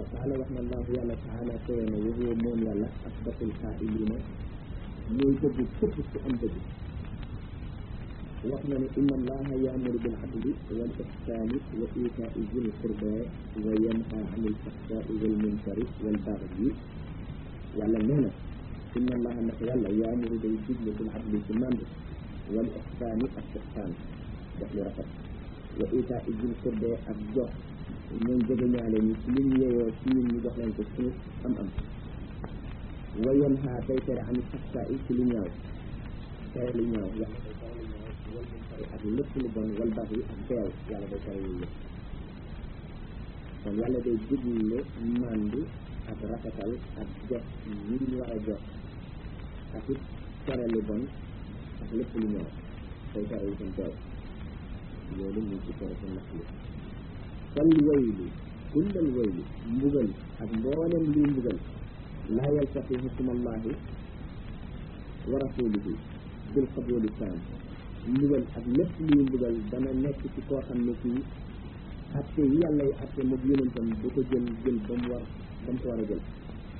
wa qaala wax na allahu yàlla taala kowe na wa huwa moom yàlla asbatul qaa'iliina mooy dëgg képp ku am dëgg wax na ne inna allaha yaamuru bil adli wal ihsaani wa iitaai zil qurba wa yanha anil fahshaai wal munkari wal bagyi yàlla nee na inna allaha nag yàlla yaamuru day digle bil adli ci mandu wal ihsaani ak ihsaan def lu rafet wa iitaai zil qurba ak jox ñoom jege ñaale ñi ci liñ yeyoo ci ñun ñu jox leen ko suuf am am wa yanha day tere anil fahshaai ci lu ñaaw tere lu ñaaw yàlla day tere lu ñaaw wal munkari ak lépp lu bon wal bagyi ak beew yàlla day tere yooyu yëpp kon yàlla day digle mandu ak rafetal ak jox ñi ñu war a jox ak it tere lu bon ak lépp lu ñaaw day tere itam beew loolu mu ci tere sa nax li fal waylu kullal waylu mbugal ak mboolem luy mbugal laa yaltaqi hukmallahi wa rasulihi bil qabuli saam mbugal ak lépp luy mbugal dana nekk ci koo xam ne kii atte yi yàlla yi atte moom yonentam du ko jël jël ba mu war ba mu ko war a jël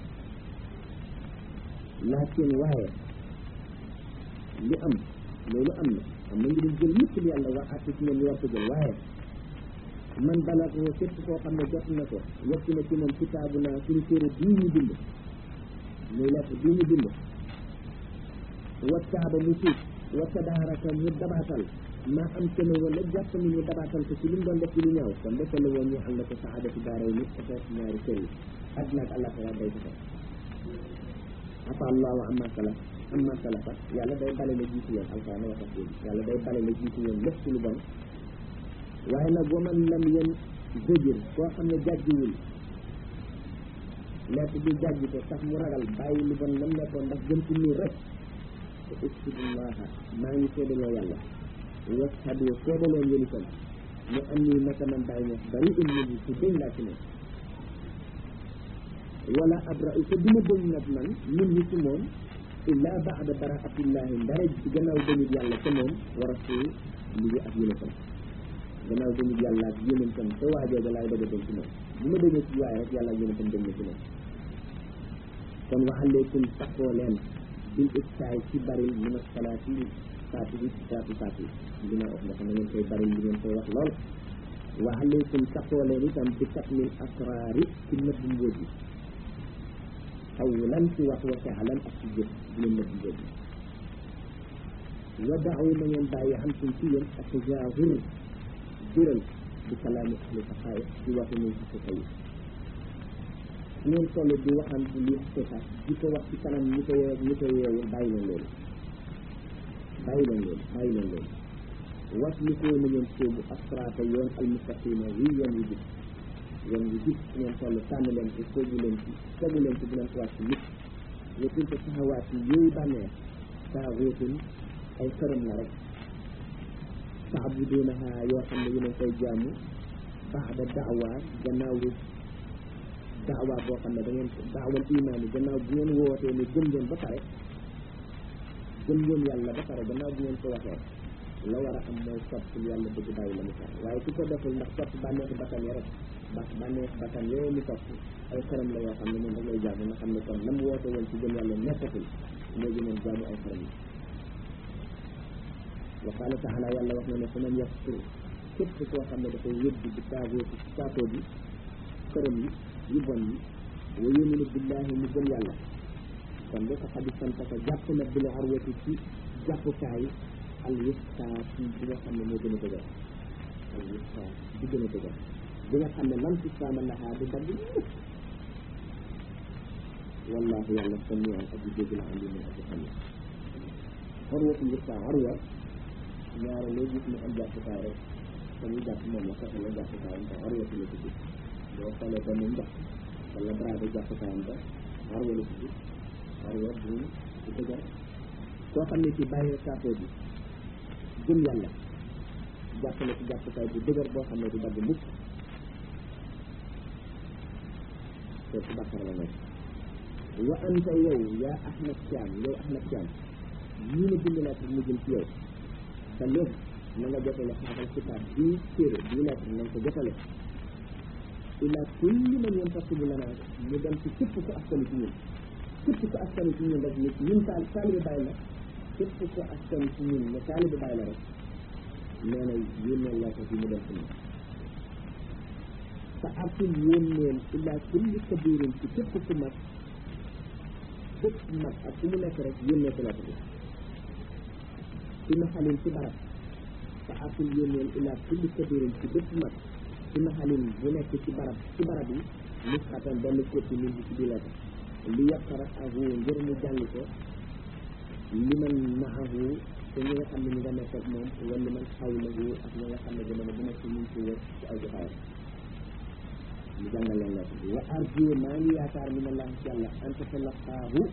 laakin waaye li am loolu am na am na ngi jël lépp li yàlla wax atte ci ñoom ñu war ko jël waaye man balaa ko képp koo xam ne jot na ko yegg na ci moom kitaabu naa suñu téere bii ñu bind muy lettre bii ñu bind wattaaba mu tuub wattabaaraka mu dabaatal maa am te ne wala jàpp ni ñu dabaatal ko ci li mu doon def ci lu ñaaw kon defal la woon ñu ànd ko saadati daaray nit ko fekk ñaari kër yi àddina ak àllaxira day ko afa allahu amma salaf amma salafa yàlla day bale la jiitu yoon alxuraan wax ak boobu yàlla day bale la jiitu yoon lépp ci lu bon waaye nag waman lam yen zëjër koo xam ne jàjjiwul lekk bi jàjji ko sax mu ragal bàyyi lu bon lam nekkoon ndax jëm ci nii rek te ustudullaha maa ngi seedaloo yàlla washhadu seedaloo ngeen itam mu am nii naka man bàyyi ñox bari in min su déñ laa ci moom wala abra'u te duma dëñ nag man min yi ci moom illa baada baraatillahi ndara ci gannaaw dañut yàlla ca moom wa rasul ligi ak yonentam gannaaw dañut yàlla ak yonentam te waajoo ga laay doga dem ci moom bu ma demee ci waaye rek yàlla ak yonentam dem na ci moom kon wa aleykum taxoo leen bil iktaay ci baril min asalaati saati bi saati saati dina wax nga xam ne ngeen koy baril li ngeen koy wax lool wa aleykum taxoo leen itam bi katmil asraari ci nëbb mbóot yi xawlan ci wax wa faalan ak ci jëf di leen nëbb mbóot yi wa daaw na ngeen bàyyi am suñ ci yéen ak jaahur biral bi kalaami ahli saxaaya ci waxu ñu ci sa yi ngeen toll di waxaan li xësaat di ko wax ci kanam ñi ko yeew ñi ko yeewul bàyyi leen loolu bàyyi leen loolu bàyyi leen loolu was li ko na ngeen sóobu asraata yoon almustaqima wi yoon wi jub yoon wi jub ngeen toll tànn leen ci sóobu leen ci sóobu leen ci bu leen ko wàcc nit wetul ko saxawaat yi yooyu bànneex saa wéetul ay xërëm la rek taabudunaha yoo xam ne yéen koy jaamu baada daawa gannaaw daawa boo xam ne da ngeen daawal imaan yi gannaaw bu ngeen wootee ne gëm ngeen ba pare gëm ngeen yàlla ba pare gannaaw bu ngeen ko waxee la war a am mooy topp yàlla bëgg bàyyi la mu tar waaye ku ko deful ndax topp bànneexi bakkan yi rek ndax bànneexi bakkan yooyu mu topp ay xaram la yoo xam ne moom da ngay jaamu nga xam ne kon la mu woote woon ci gëm yàlla nekkatul léegi moom jaamu ay xaram yi wa qaala taala yàlla wax na ne fa man yakfur képp koo xam ne dafay yëddi bi taagooti ci saatoo bi xaram yi yu bon yi wa yuminu billahi mu gëm yàlla kon de ko xadi santa ko jàpp na bil urwati ci jàppukaay al wusta ci bi nga xam ne moo gën a dëgër al wusta bi gën a dëgër bi nga xam ne lam ci saama laxaa du dagg mukk wallahu yàlla samian aji dégg la andi mun aji xam ne urwatu wusta urwa ñaare loo gis mu am jàppukaay rek te muy jàpp moom la fexe la jàppukaayam te urwatu la tudd boo xoolee ba mu ndox wala brade jàppukaayam ba urwa la tudd urwa bu bu dëgër koo xam ne ci bàyyi saatoo bi gëm yàlla jàppale ci jàppukaay bu dëgër boo xam ne du dagg mukk te ci bàkkar la nekk wa anta yow yaa Ahmad Thiam yow Ahmad Thiam ñii na bind lettre mu jëm ci yow te léegi na nga jotale xaaral kitaab bii téere bii lettre na nga ko jotale ila kulli man yantasibu lana mu dem ci képp ku askanu ci ñun képp ku askanu ci ñun rek nit ñun taal taalibe bàyyi la képp ku askanu ci ñun ne taalibe bàyyi la rek nee na yónneel laa ko fi mu dem ci ñun te arsul yónneel ila kulli kabirin ci képp ku mag képp mag ak ku mu nekk rek yónnee ko la ko ci maxalin ci barab te arsul yónneel ila kulli kabirin ci bépp mag ci maxalin bu nekk ci barab ci barab yi nusxatan benn copie min bi ci di lettre li yaqara ahu ngir mu jàng ko li man maahu te ñi nga xam ne ñu nga nekk ak moom wala li man xawlahu ak ñi nga xam ne jamono bu nekk ñu ngi ci wër ci ay jotaayam mu jàngal leen lettre bi wa arju maa ngi yaakaar min allah ci yàlla an tatalaqaahu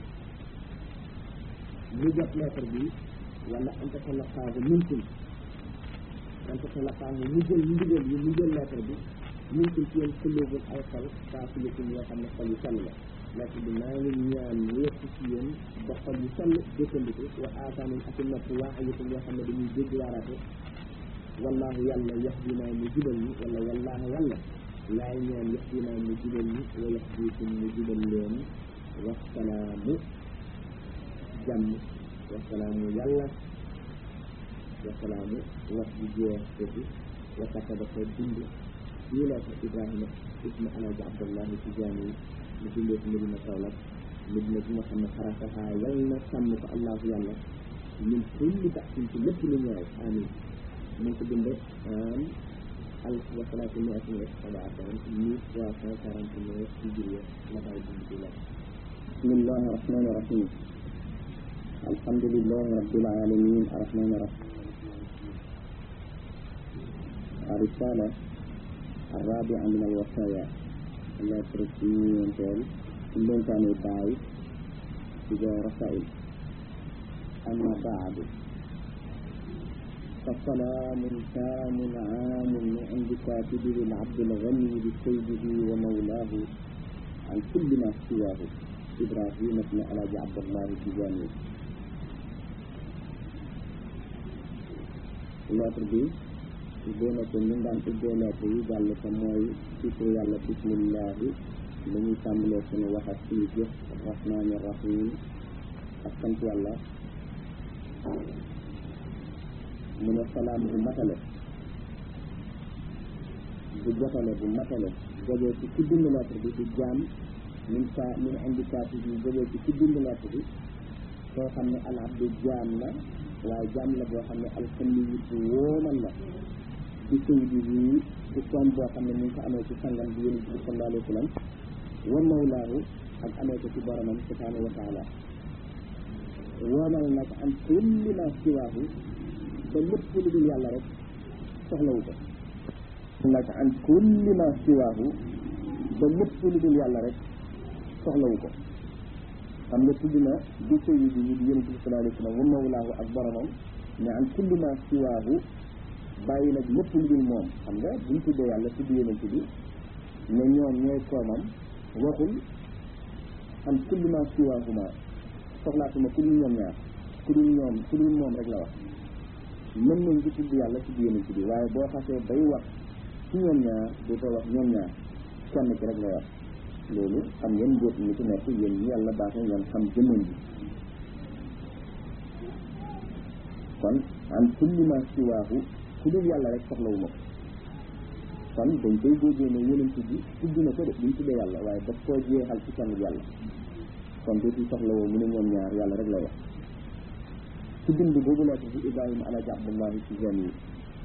mu jot lettre bi wala an tatalaqaahu minkum an tatalaqaahu mu jël ndigal yi mu jël lettre bi minkum ci yéen kulubul ay xol saafilikum yoo xam ne xol yu sell la lettre bi maa ngi ñaan mu yëpp ci yéen ba xol yu sell dëkkandiku wa aataanin ak nopp waa ayitum yoo xam ne dañuy dégg waaraate wallahu yàlla yahdinaa mu jubal ñi wala wallahu yàlla laay ñaan yahdinaa mu jubal ñi wa yahdikum mu jubal leen wasalaamu jàmm wasalaamu yàlla wasalaamu wax bu jeex foofu wa kataba ko bind fii la ko Ibrahima isma alaaji Abdullahi Tijaani mu bindee ko Medina Kaolack Medina bi nga xam ne xarasaha yal na sàmm ko allahu yàlla min kulli baxsin ci lépp lu ñaaw amin mu ngi ko binde am alf wa salaatu miatin wa sabaatan mille trois cent quarante neuf hijriya la bàyyi bind ci la bismillahi rahmani rahim alhamdulillahi rabbil alamin arrahmani rahim الرسالة الرابعة من الوصايا التي ترسمين تقول كلهم كانوا باي تجاه رسائل أما بعد فسلام تام عام من عند كاتبه العبد الغني بسيده ومولاه عن كل ما سواه إبراهيم بن علاج عبد الله التجاني lettre bi ubbee na ko ñun daan ubbee lettre yi jàll ko mooy ci tur yàlla bismillahi lu ñuy tàmbalee suñu wax ak suñu jëf rahmaani rahim ak sant yàlla mu ne salaam bu matale bu jotale bu matale jógee ci ki bind lettre bi di jaam min sa min indi kaati bi jógee ci ki bind lettre bi soo xam ne al abdu jaam la waaye jaam la boo xam ne alxamli yi bu wóomal la ci sëy bi bii ci koom boo xam ne mu ngi ko amee ci sangam bi yonent bi sallallahu alayhi wa sallam wa mawlaahu ak amee ko ci boromam subhanahu wa taala woomal nag am kulli ma siwaahu ba lépp lu dul yàlla rek soxlawu ko nag an kulli ma siwaahu ba lépp lu dul yàlla rek soxlawu ko xam nga tudd na bi sëy bi yi di yonent bi sallallahu alayhi wa sallam wa mawlaahu ak boromam mais an kulli ma siwaahu bàyyi nag lépp lu dul moom xam nga buñ tuddee yàlla tudd yonent bi ne ñoom ñooy koomam waxul an kulli ma siwaahuma soxlaatuma ku dul ñoom ñaar ku dul ñoom ku dul moom rek la wax mën nañ di tudd yàlla tudd yonent bi waaye boo xasee bay wax ci ñoom ñaar dootoo wax ñoom ñaar kenn ki rek ngay wax loolu xam ngeen mbóot mi ci nekk yéen ñi yàlla baax na ngeen xam jëmmam bi kon an kulli ma siwaahu ku dul yàlla rek soxlawu ma ko kon dañ koy déggee ne yonent bi tudd na ko de duñ tuddee yàlla waaye daf koo jeexal ci kenn yàlla kon dootul soxlawoo mu ne ñoom ñaar yàlla rek lay wax ci bind boobu lettre bi Ibrahima alaji Abdullahi Tijani yi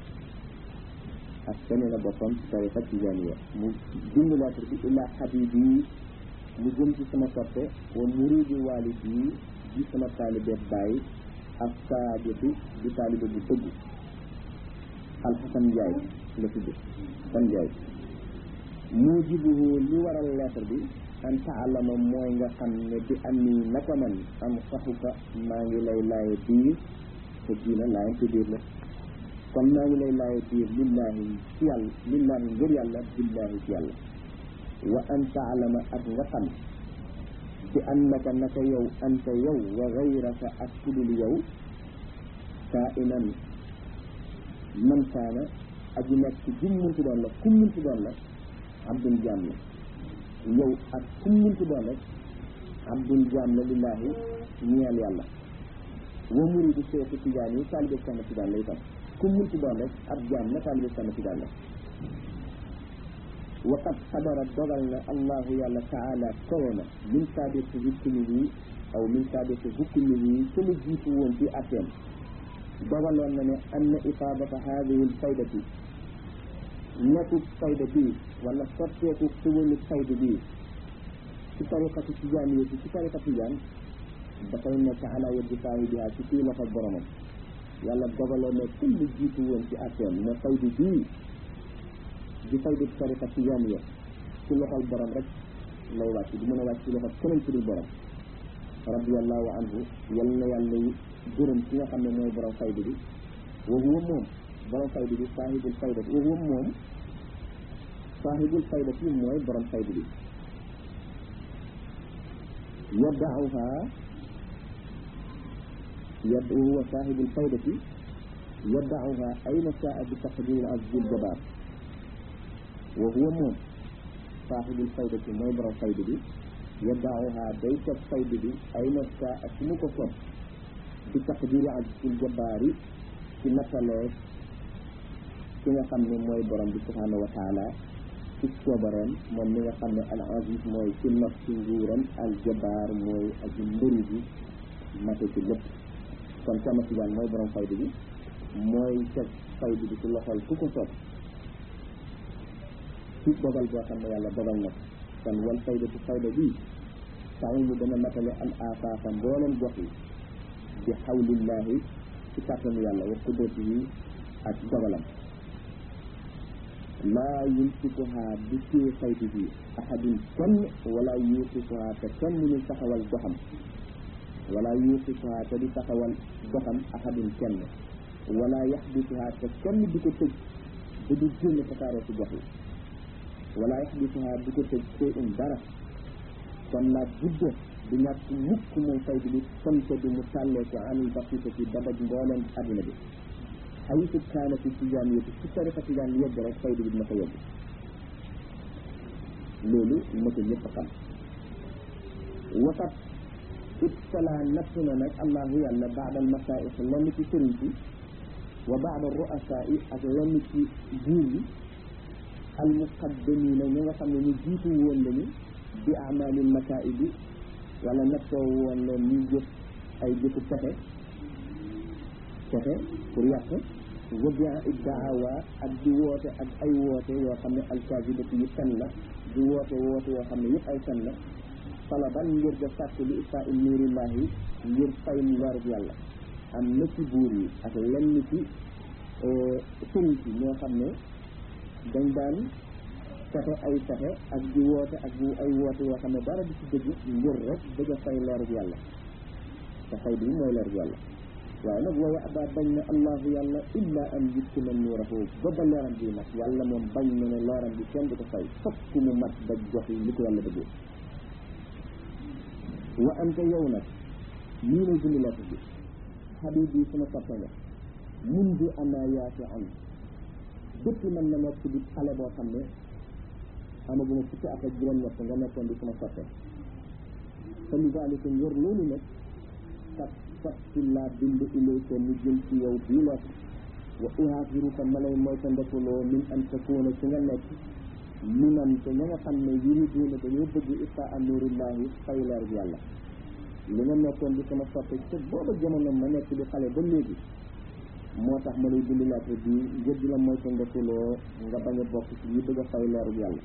ak sene la boppam ci tariqa Tijaniya mu bind lettre bi illa habibi mu jëm ci sama soppe wa muridi walidi di sama taalibe bàyyi ak saadiqi di taalibe bu dëgg alxasan njaay la tudd san njaay mujibuhu li waral lettre bi an taalama mooy nga xam ne bi am nii naka man am saxuka maa ngi lay laaye biir te diina laayante biir la kon maa ngi lay laaye biir lillahi ci yàlla lillahi ngir yàlla billahi ci yàlla wa an taalama ak nga xam bi annaka naka yow anta yow wa gayraka ak kudul yow saa inan man kaana aji nekk jum muntu doon la kum muntu doon la abdun jaam la yow ak ku munti doon rek abdun jaam la lillaahi ñeel yàlla wa muridu seexu tijaan yi taalibe sama tijaan la itam ku munti doon rek ab jaam la taalibe sama tijaan la waqad xadara dogal na allahu yàlla taala kowe na min saabiti hukmihi aw min saabiti hukmihi ci lu jiitu woon ci atteem dogaloon na ne anna ifaadata haadihi lfaydati nekku fayda bii wala sotteeku tuwalu fayda bii ci tariqatu tijaaniyya ci tariqa tijaan dafay nekk ala yaddi saahibiha ci kii loxo boromam yàlla dogaloon ne ku lu jiitu woon ci atteem ne fayda bii di fayda tariqa tijaaniyya ci loxol borom rek lay wàcc du mën a wàcc ci loxo keneen ci dul borom radiallahu anhu yal na yàlla gërëm ci nga xam ne mooy borom fayda bi wa huwa moom borom fayda bi saahibul fayda bi wa huwa moom saahibul fayda bi mooy borom fayda bi yadda'uha yadd wa huwa saahibul fayda bi yadda'uha ayna sha'a bi taqdir azizil jabaar wa huwa moom saahibul fayda bi mooy borom fayda bi yadda'uha day teg fayda bi ayna sha'a su mu ko sob bi taqdiri azizil jabaari ci nattalee ki nga xam ne mooy borom bi subhanahu wa taala ci coobareem moom mi nga xam ne al aziz mooy ci not ci nguuram al jabaar mooy aji mbëri bi mate ci lépp kon sama tijaan mooy borom fayda bi mooy teg fayda bi ci loxol ku ko soob ci dogal boo xam ne yàlla dogal na kon wal fayda ci fayda bi taw mu dana matale al afaaka mbooleem gox yi bi xawlillahi ci kàttanu yàlla wa qudratihi ak dogalam laa yumsikuha di téye faydu bi ahadun kenn wala yuuqisuha te kenn mënul taxawal doxam wala yuuqisuha te di taxawal doxam ahadun kenn wala yaxbisuha te kenn di ko tëj ba du génn tasaaroo ci gox yi wala yaxbisuha di ko tëj shay'un dara kon la budde du ñàkk mukk moom faydu bi samte bi mu tàllee ko anil basita ci dabaj mbooleem adduna bi xayitu kaana fi tijaan yëpp ci tariqa tijaan yegg rek faydu bi dina ko yegg loolu ma ko ñëpp xam waxat ibtala natt na nag allahu yàlla baadal masaa'ix lenn ci sëriñ si wa baada ru'asaa yi ak lenn ci buur yi al muqaddamina ñi nga xam ne ñu jiitu woon lañu bi amalil masaa'ib bi wala nattoo woon leen ñuy jëf ay jëfu pexe pexe pour yàq wabia iddaawa ak di woote ak ay woote yoo xam ne alkaasibati yu fen la di woote woote yoo xam ne yëpp ay fen la talaban ngir ga sàkk li isaa il nuurillahi ngir fay leerub yàlla am na ci buur yi ak lenn ci sëriñ si ñoo xam ne dañ daan fexe ay fexe ak di woote ak di ay woote yoo xam ne dara di ci dëgg ngir rek bëgg a fay leerub yàlla te fay bi mooy leerub yàlla waaye nag wooye abaa bañ na allahu yàlla illa an yuttima nuurahu ba ba leeram bi nag yàlla moom bañ na ne leeram bi kenn du ko fay fokk mu mat ba jox yi li ko yàlla bëggee wa anta yow nag nii lay bind lettre bi xabib bi sama soppe nga mun di ana yaati an depuis man na nekk di xale boo xam ne amaguma fukki at ak juróom-ñett nga nekkoon di sama soppe te li daalika ngir loolu nag kat kat ci laa bind ilayka mu jëm ci yow bii lettre wa uhaafiruka ma lay mooy ta ndekuloo min an takuuna ci nga nekk minan te ña nga xam ne yuriduuna dañoo bëgg istaa a nuurillahi fay leer bi yàlla li nga nekkoon di sama soppe te booba jamono ma nekk di xale ba léegi moo tax ma lay bind lettre bi ngir di la mooy ta ndekuloo nga bañ a bokk ci ñi bëgg a fay leeru yàlla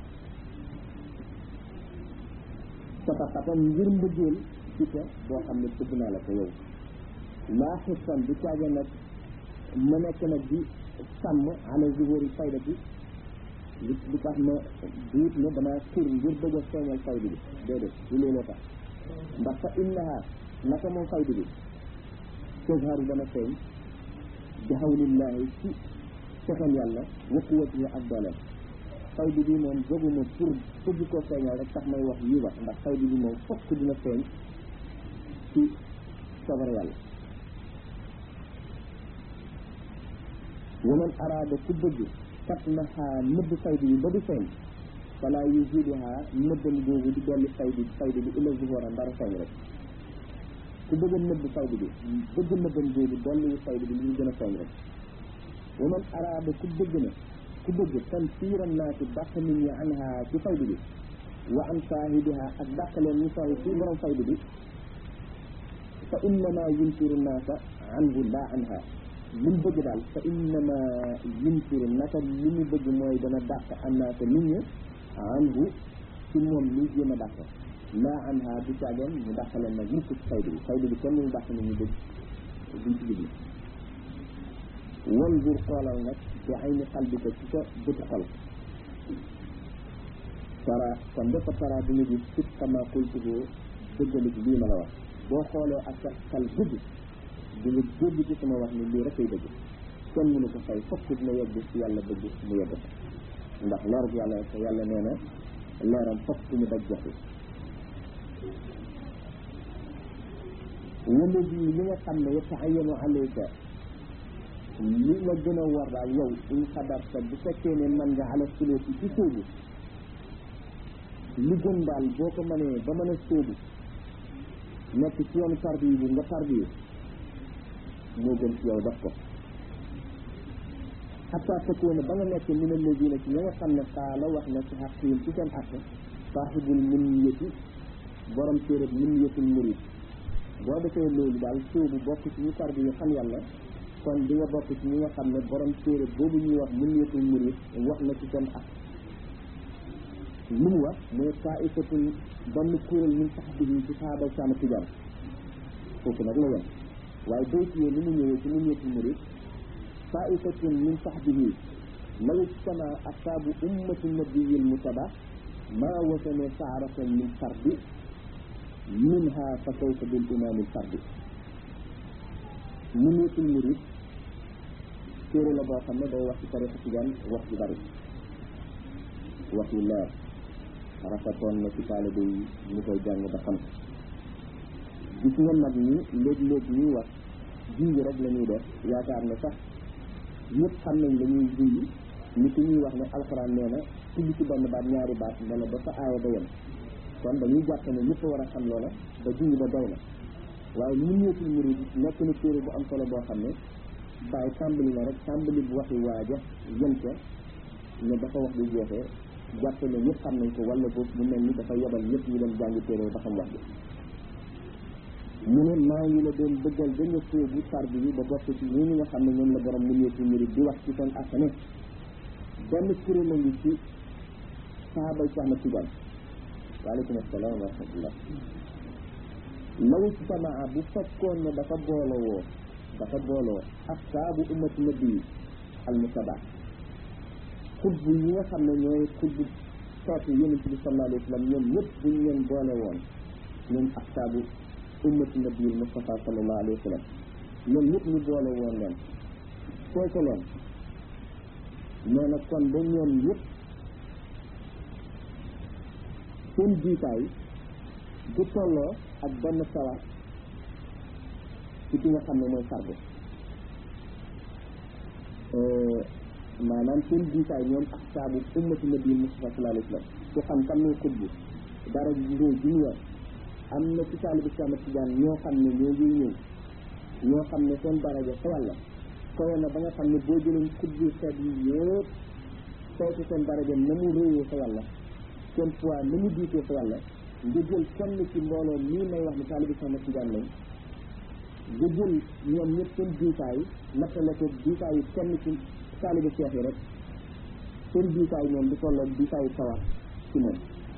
sataxatan ngir mbëggeel ci ko boo xam ne bëgg naa la ko yow laa xissan di caaga nag ma nekk nag di sàmm ala zuhuri fayda bi li li tax ma duut ne damaa xir ngir bëgg a feeñal fayda bi déedéet du looloo tax ndax fa innaha naka moom fayda bi tazharu dana feeñ bi hawlillahi ci fexeel yàlla wa quwwatihi ak dooleem fayda bi moom jóguma pour bëgg koo feeñal rek tax may wax yi wax ndax fayda bi moom fokk dina feeñ ci sobar yàlla waman araada ku bëgg kat na xaa nëbb fayda bi ba du feeñ fala yuziduha nëbbam googu di dolli faydu faydu bi ila zuhura ndara feeñ rek ku bëgg a nëbb faydu bi bëgg nëbbam googu dolli faydu bi li ñu gën a feeñ rek wa man araada ku bëgg na ku bëgg tanfiira naasi dàq nit ñi anha ci faydu bi wa an saahibiha ak dàq leen ñu sooy ci borom faydu bi fa innama yunkiru naasa anhu la anha li mu bëgg daal fa innama yunkiru naka li mu bëgg mooy dana dàq annaasa nit ñi anhu ci moom li jéem a dàq laa anha du caageen mu dàq leen nag mukk ci faydu bi faydu bi kenn mu dàq nit ñi dëgg duñ ci jublu wanzur xoolal nag bi ayni qalbika ci sa bëtu xol tara kon dafa tara bi nga gis sit kama qultuhu dëggalik lii ma la wax boo xoolee ak sa xel dëgg di nga dégg ci sama wax ni lii rek ay dëgg kenn mënu ko fay fokk dina yegg ci yàlla bëgg mu yegg ndax leerug yàlla te yàlla nee na leeram fokk ñu daj joxe wala bi li nga xam ne yataayanu alayka li la gën a war daal yow in xadarta bu fekkee ne man nga ala suluki ci sóobu li gën daal boo ko mënee ba mën a sóobu nekk ci yoonu tarbiyu bi nga tarbiyu moo gën ci yow def ko xataa takkoona ba nga nekk min alladina ci ña nga xam ne qaala wax na ci xaqihim ci seen àq saaxibul minniyati borom téeréb minniyatul murid boo defee loolu daal sóobu bokk ci ñu tarbiyu xam yàlla kon di nga bokk ci ñi nga xam ne borom téere boobu ñuy wax minniyatul murid wax na ci seen àq lu mu wax mooy taifatun benn kuréel min saxbihi ci saaba saama tijaan foofu nag la yem waaye bayt yee ni mu ñëwee ci minniyatul murid taifatun min saxbihi law ijtama asaabu ummati nabiyil mutaba maa wasane saaratan min fardi minha fa kayfa bil imaamil fardi minniyatul murid téere la boo xam ne day wax ci tarixa tijaan wax ju bari wax yu leer rafetoon na ci taalibe yi ñu koy jàng ba xam gis nga mag ñi léeg-léeg ñuy wax junj rek la ñuy def yaakaar ne sax ñëpp xam nañ la ñuy junj ni ki ñuy wax ne alxuraan nee na tudd ci benn baat ñaari baat ne la ba fa aaya ba yem kon dañuy jàpp ne ñëpp war a xam loola ba junj ba doy na waaye Minniyatul Murid nekk na téere bu am solo boo xam ne bàyyi tàmbali na rek tàmbali bu waxi waaja yem ca ne dafa wax bu jeexee jàpp ne ñëpp xam nañ ko wala boobu mu mel ni dafa yebal ñëpp ñu dem jàngi téere ba xam wax bi mu ne maa ngi la doon bëggal ba nga sóobu tarbi bi ba bokk ci ñi nga xam ne ñoom la borom Minniyatul Murid di wax ci seen ak ne benn kuréel a ngi ci sahabay Cheikh Ahmad Tidiane waaleykum asalaam wa rahmatullah law ijtamaa bu fekkoon ne dafa boolowoo dafa booloo asaabu ummati nabi al mutaba xutb yi nga xam ne ñooy xutb sootu yonent bi sallallahu alayhi wa sallam ñoom ñëpp buñ leen boole woon ñoom asaabu ummati nabi al mustafa sallallahu alayhi wa sallam ñoom ñëpp ñu boole woon leen fooy ko loon nee na kon ba ñoom ñëpp seen jiitaay du tolloo ak benn sawar ci ki nga xam ne mooy sarbu maanaam seen jiitaay ñoom ak saabu ummati nabi Mustafa sallallahu alayhi wa sallam ku xam kan mooy xutbu dara ndóo ji ñu yor am na ci taalibu Cheikh Ahmad Tidiane ñoo xam ne ñoo ngi ñëw ñoo xam ne seen daraja fa yàlla kowe na ba nga xam ne boo jëloon xutbu xeet yi yëpp saytu seen daraja na mu réyee fa yàlla seen poids na mu diitee fa yàlla nga jël kenn ci mbooloo mii may wax ni taalibu Cheikh Ahmad Tidiane lañ nga jël ñoom ñëpp seen diitaay nattale ko diitaayu kenn ci taalibu Cheikh yi rek seen diitaay ñoom di tolloo diitaayu sawar ci moom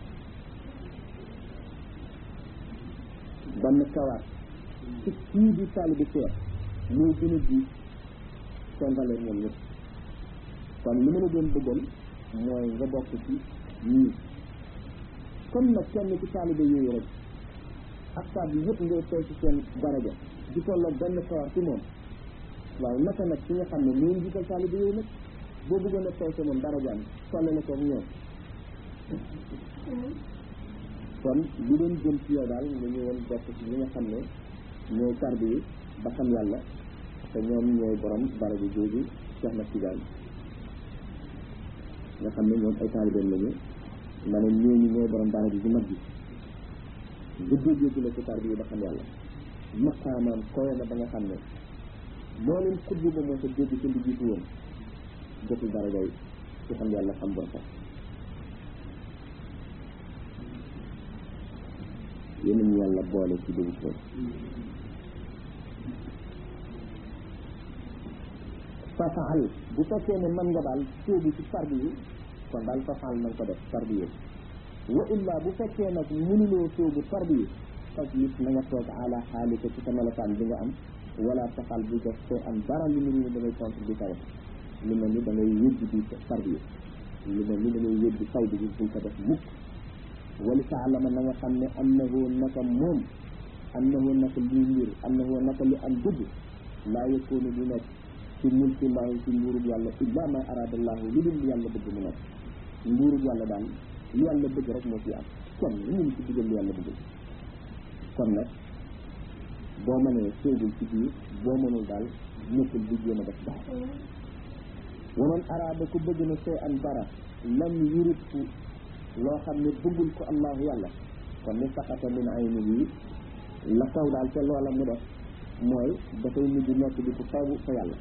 benn sawar ci kii di taalibu Cheikh mooy gën a diit seen valeur ñoom ñëpp kon li ma la doon bëggal mooy nga bokk ci ñii comme nag kenn ci taalibe yooyu rek ak saa bi yëpp ngay tey ci seen daraja di tolloo benn sawar ci moom waaw naka nag ci nga xam ne ñoo jiital taalibe yooyu nag boo bëggoon a tey sa moom darajaam tollale ko ñoom kon li doon jëm ci yow daal nga ñëwoon bokk ci ñi nga xam ne ñooy tarbi yi ba xam yàlla te ñoom ñooy borom daraja jooju Cheikh na Tidiane nga xam ne ñoom ay taalibeem lañu ma ne ñooñu ñooy borom daara ji mag ji guddee jéggi la ci tarbiya ba xam yàlla maqaamaam kowe na ba nga xam ne moo leen xutbu ba moo sa dégg ci li jiitu woon jotul dara day ci xam yàlla xam bon sax yéen ñu yàlla boole ci dugub boobu fafaal bu fekkee ne mën nga daal sóobu ci farbi yi kon daal fafaal na nga ko def farbi yi wa illa bu fekkee nag mënuloo sóobu farbi yi fas it na nga toog ala xaalika ci sa melokaan bi nga am wala fafaal bu def soo am dara lu mu da ngay contre di kawe lu mel ni da ngay wéddi di farbi yi lu mel ni da ngay wéddi fay bi bul ko def mukk wali taalama na nga xam ne annahu naka moom annahu naka lii mbir annahu naka li am dugg laa yëkkoonu du nekk ci mulki llaahi ci nguurub yàlla illa ma arada llaahu lu dul yàlla bëgg mu nekk nguurub yàlla daal lu yàlla bëgg rek moo ci am kon lu mënu ci digal lu yàlla bëgg kon nag boo mënee séegul ci biir boo mënul daal nekkul di jéem a def dara wa man arada ku bëgg na see an dara lam yuritku loo xam ne bëggul ko allahu yàlla kon ni saqata min aynihi la kaw daal te loola mu def mooy dafay mujj nekk di ko fawu fa yàlla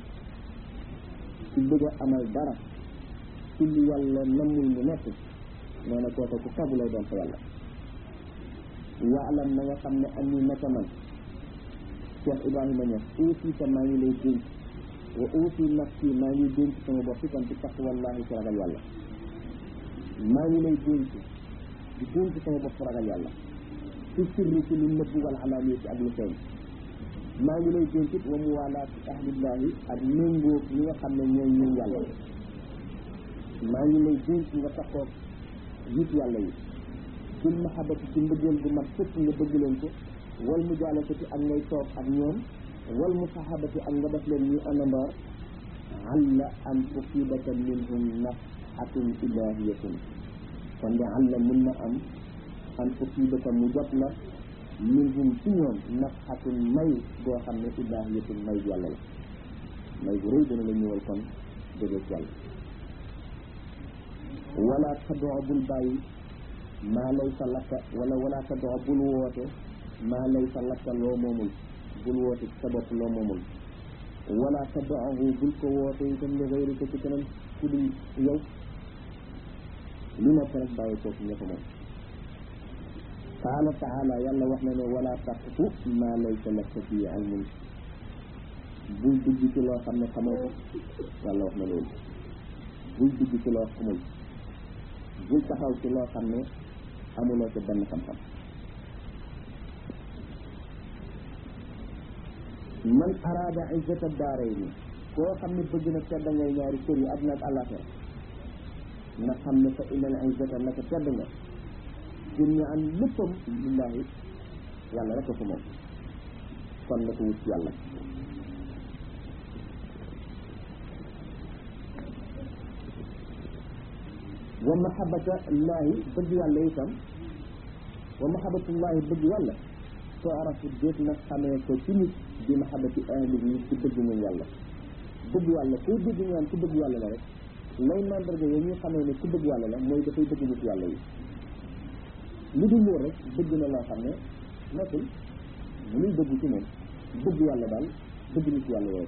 ci bëgg a amal dara ci li yàlla namul mu nekk nee na kooku ku fabu lay doon fa yàlla waalam na nga xam ne am ni naka man Cheikh Ibrahima Niass aussi te maa ngi lay dénk wa aussi nafsi maa ngi dénk sama bopp itam ci taqwallahi ci ragal yàlla maa ngi lay dénk di dénk sama bopp ragal yàlla ci sirri ci lu nëbb wal alaaniya ci ak lu feeñ maa ngi lay dénk it wa muwaalaati ahlillahi ak méngóog ñi nga xam ne ñooy ñun yàlla maa ngi lay dénk nga taxoog nit yàlla yi bil mahabati ci mbëggeel bu mat sëpp nga bëgg leen ko wal mujaalasati ak ngay toog ak ñoom wal musahabati ak nga def leen ñuy àndandoor alla an tusibaka minhum nafhatun ilahiyatun kon de alla mun na am an tusibaka mu jot la minhum ci ñoom nafhatun may boo xam ne ilahiyatun may yàlla la may bu rëy dana la ñëwal kon jógee ci yàlla wala tadoo bul bàyyi maa lay sa lakka wala wala tadoo bul woote maa lay sa lakka loo moomul bul woote ci sa bopp loo moomul wala tadoohu bul ko woote itam li xëyri ko ci keneen ku dul yow lu nekk rek bàyyi ko ci ña ko moom qaala taala yàlla wax na ne wala taqfu maa laysa laka fii ilmun bul dugg ci loo xam ne xamoo ko yàlla wax na loolu bul dugg ci loo xamul bul taxaw ci loo xam ne amuloo ci benn xam-xam man araada izzata daarayni koo xam ne bëgg na tedd ngay ñaari kër yi àdduna ak àllaaxira na xam ne fa innal izzata naka tedd nga dunya an léppam lillahi yàlla rek ko moom kon na ko wut ci yàlla wa mahabata llahi bëgg yàlla itam wa mahabatullahi bëgg yàlla soo arafu déet nag xamee ko ci nit bi mahabati ahlihi ci bëgg ñoom yàlla bëgg yàlla koo dégg ñu naan ku bëgg yàlla la rek lay mandarga yooyu ñu xamee ne ku bëgg yàlla la mooy dafay bëgg nit yàlla yi lu dul loolu rek bëgg na loo xam ne nekkul mu nuy bëgg ci moom bëgg yàlla daal bëgg nit yàlla yooyu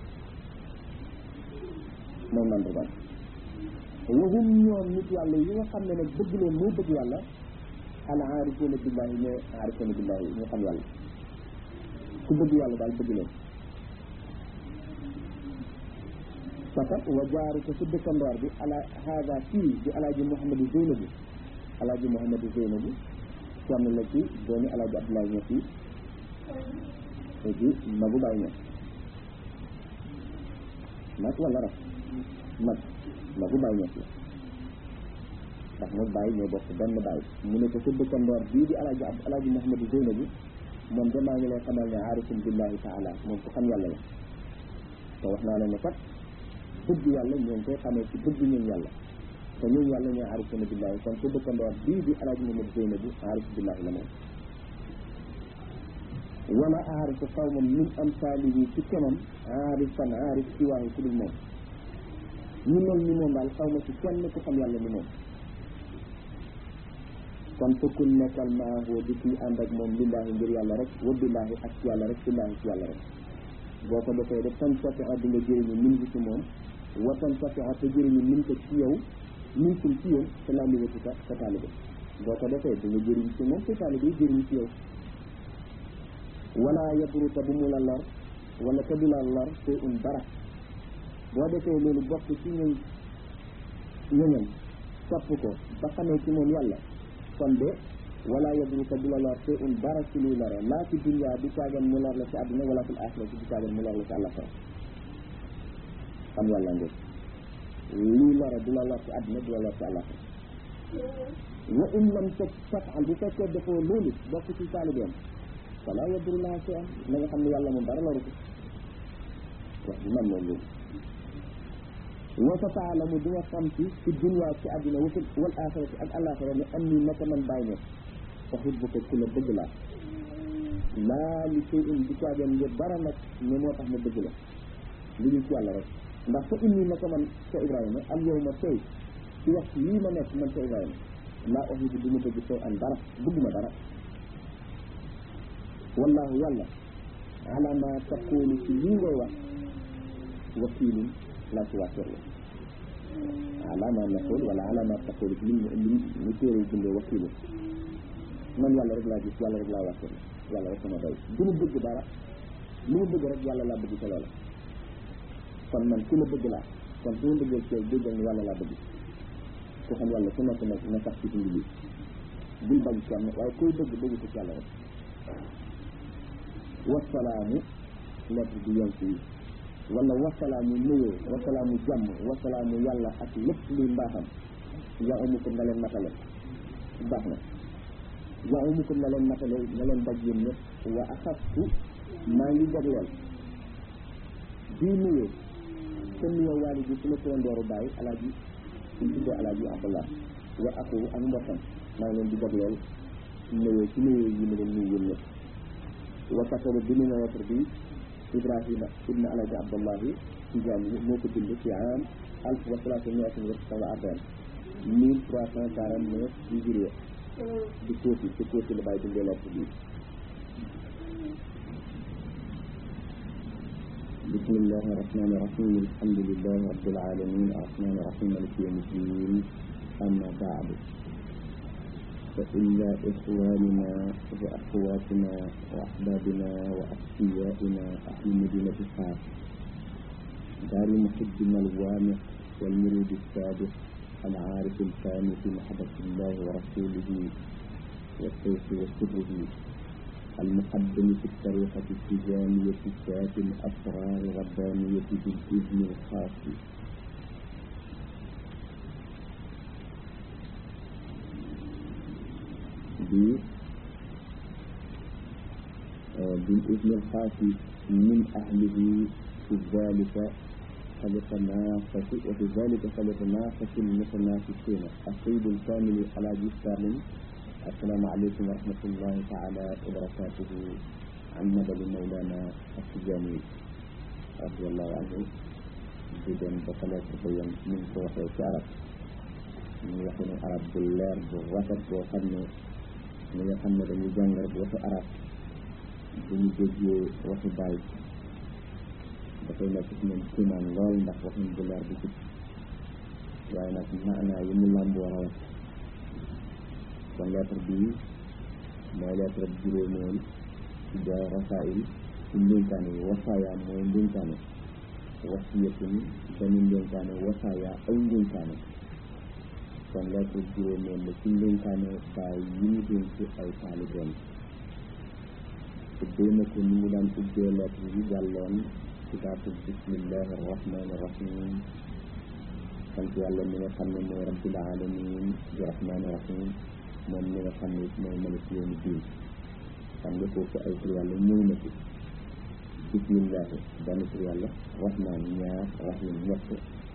mooy mandargaal wahum ñoom nit yàlla yi nga xam ne nag bëgg leen moo bëgg yàlla al aarifuuna billahi ñooy aarifuuna billahi ñu xam yàlla ku bëgg yàlla daal bëgg leen fakat wa jaaru ko ci dëkkandoor bi ala haada fii di alaaji Mouhamadou Zeynabu alaaji Mouhamadou Zeynabu sonn la ci doomi alaaji Abdoulaye Niass yi léegi magu Baay Niass mag wala rak mag magu Baay Niass la ndax moom Baay ñoo bokk benn Baay mu ne ko sa dëkkandoor bii di alaaji ab alaaji Mouhamadou Zeynabu moom de maa ngi lay xamal ne aarifun billahi taala moom ko xam yàlla la te wax naa la ne kat bëgg yàlla ñoo ngi koy xamee ci bëgg ñun yàlla te ñun yàlla ñooy aarifuna billahi kon su dëkkandoor bii di alaaji Mamadu Zeynabu aarif billahi la moom wala aarifu qawman min amsaalihi ci kemam aarifan aarif ci waaye ku dul moom ñu mel ni moom daal xaw ma ci kenn ku xam yàlla ni moom kon fukkul nekkal maahu di kii ànd ak moom lillaahi ngir yàlla rek wa billaahi ak ci yàlla rek billaahi ci yàlla rek boo ko defee def tan safi a di nga jëriñu min gi ci moom wa tan safi a te jëriñu min ko ci yow min kum ci yow te laa liwati sa sa taalibe boo ko defee di nga jëriñ ci moom te taalibe yi jëriñ ci yow wala yadruka bu mu la lor wala te du la lor te un dara boo defee loolu bokk ci ñoom ñoñam topp ko ba xamee ci moom yàlla kon de wala yadruka du la lor te un dara ci luy lore laa ci dunya du caagan mu lor la ci àdduna wala fil axira ci du caagan mu lor la ci àllaxira xam yàlla ngeen luy lore du la lor ci àdduna du la lor ci àllaxira wa in lam ta tafal bu fekkee defoo loolu bokk ci taalibeem wala yadru laa ci am na nga xam ne yàlla moom dara loru ko wax bi man moom loolu wa sa taalamu di nga xam ci ci dunya ci àdduna wa wal axirati ak àllaxira ne am nii naka man bàyyi ne waxut bu ko ku la bëgg laa laa li sey in di caagan ngir dara nag ne moo tax ma bëgg la li ñu ci yàlla rek ndax fa inni naka man sa Ibrahima al yow ma tey ci wax lii ma nekk man sa Ibrahima laa oxidu du ma bëgg sey an dara bëgguma dara wallahu yàlla ala ma taqulu ci lii ngay wax wakiilun laa ci waakir la ala ma naqul wala ala ma taqulu ci li li ñu téere bindee wakiilun man yàlla rek laa gis yàlla rek laa waakir la yàlla rek sama doy du mu bëgg dara lu mu bëgg rek yàlla laa bëgg ca loola kon man ku la bëgg laa kon su ma bëggee ci yow déggal ni yàlla laa bëgg ku xam yàlla ku nekk nag na sax ci dund bi bul bañ kenn waaye koy bëgg bëgg ko ci yàlla rek wasalaamu lettre bi yonk yi wala wasalaamu nuyoo wasalaamu jàmm wasalaamu yàlla ak lépp luy mbaaxam yaa umu ko nga leen matale baax na yaa umu ko nga leen matale nga leen daj yéen ñëpp wa axastu maa ngi jagleel bii nuyoo te nuyoo waali bi su ma turandooru bàyyi alaaji suñ tuddee alaaji abdallah wa aku ak mbokkam maa ngi leen di jagleel nuyoo ci nuyoo yi ma leen nuyu yéen ñëpp wa kataba bind na lettre bi ibrahima ibn alaaji abdallahi tijaani yi moo ko bind ci am alf wa salaatu miatin wa tis'a wa arba'in mille trois cent quarante neuf hijriya di kóoti ci kóoti la bàyyi bindee lettre bi بسم الله الرحمن الرحيم الحمد لله رب العالمين الرحمن الرحيم مالك يوم الدين أما بعد فإلا إخواننا وأخواتنا وأحبابنا وأصفيائنا أهل مدينة فاس دار محبنا الوامع والمريد السابق العارف الثاني في محبة الله ورسوله والسيف وسره المقدم في الطريقة التجانية ذات الأسرار الربانية بالإذن الخاص بالإذن الخاص من أهله في ذلك فليتنافس وفي ذلك فليتنافس المتنافسون السيد الكامل على السالم السلام عليكم ورحمة الله تعالى وبركاته عن مدد مولانا التجاني رضي الله عنه جدا بطلات تبين من صوت الشعر من يحن عرب بالله بالرفض وخدمه من يحن مدد يجنر بوحي عرب buñu déggee waxi bàyyi dafay nekk ci ñoom kiimaan lool ndax waxuñ bu leer bi jub waaye nag maanaa yi mu làmboo rawat kon lettre bii mooy lettre bi juróomeel ci jaay rasail ci ndénkaane yi wasaaya mooy ndénkaane wasiyatun dañu ndénkaane wasaaya ay ndénkaane kon lettre bi juróomeel la ci ndénkaane bàyyi yi mu dénk ay taalibeem ubbee na ko ni mu daan ubbee lettre yi jàlloon ci baatu bismillahi arrahmani irrahim sant yàlla mi nga xam ne mooy rabbil alamin di rahmani rahim moom mi nga xam ne it mooy malik yawmi diin xam nga foofu ay tur yàlla ñëw na ci bismillahi benn tur yàlla rahman ñaar rahim ñett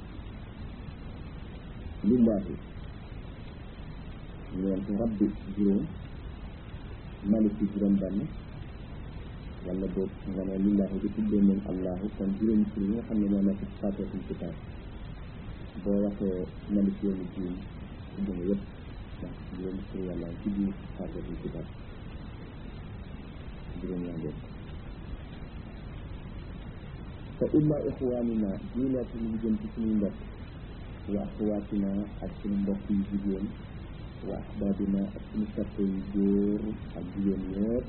lillahi ñeent rabbi juróom maliki juróom benn wala boog nga ne lillahi di tuddee moom allahu kon juróomi tur yi nga xam ne moo nekk ci faatihatul kitaab boo waxee malik yawmi diin tudd nga yëpp ndax juróom tur yàlla ci biir faatihatul kitaab juróom yaa ngeen fa imma ixwaanina ñii nekk ñu jëm ci suñuy mbokk wa axawaatina ak suñu mbokk yu jigéen wa ahbaabina ak suñu soppe yu góor ak jigéen ñëpp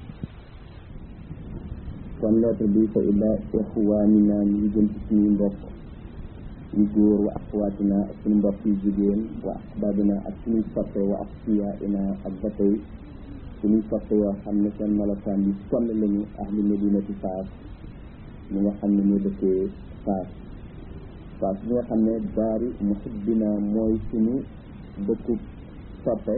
kon lettre bi fa illa ixwaanina ñu ngi jëm ci suñuy mbokk yu góor wa axawaatina ak suñu mbokk yu jigéen wa ahbaabina ak suñuy soppe wa asfiyaina ak ba tey suñuy soppe yoo xam ne seen melokaan yi sonn lañu ahli medinati faas mi nga xam ne moo dëkkee faas faas bi nga xam ne daari muhibbina mooy suñu dëkku soppe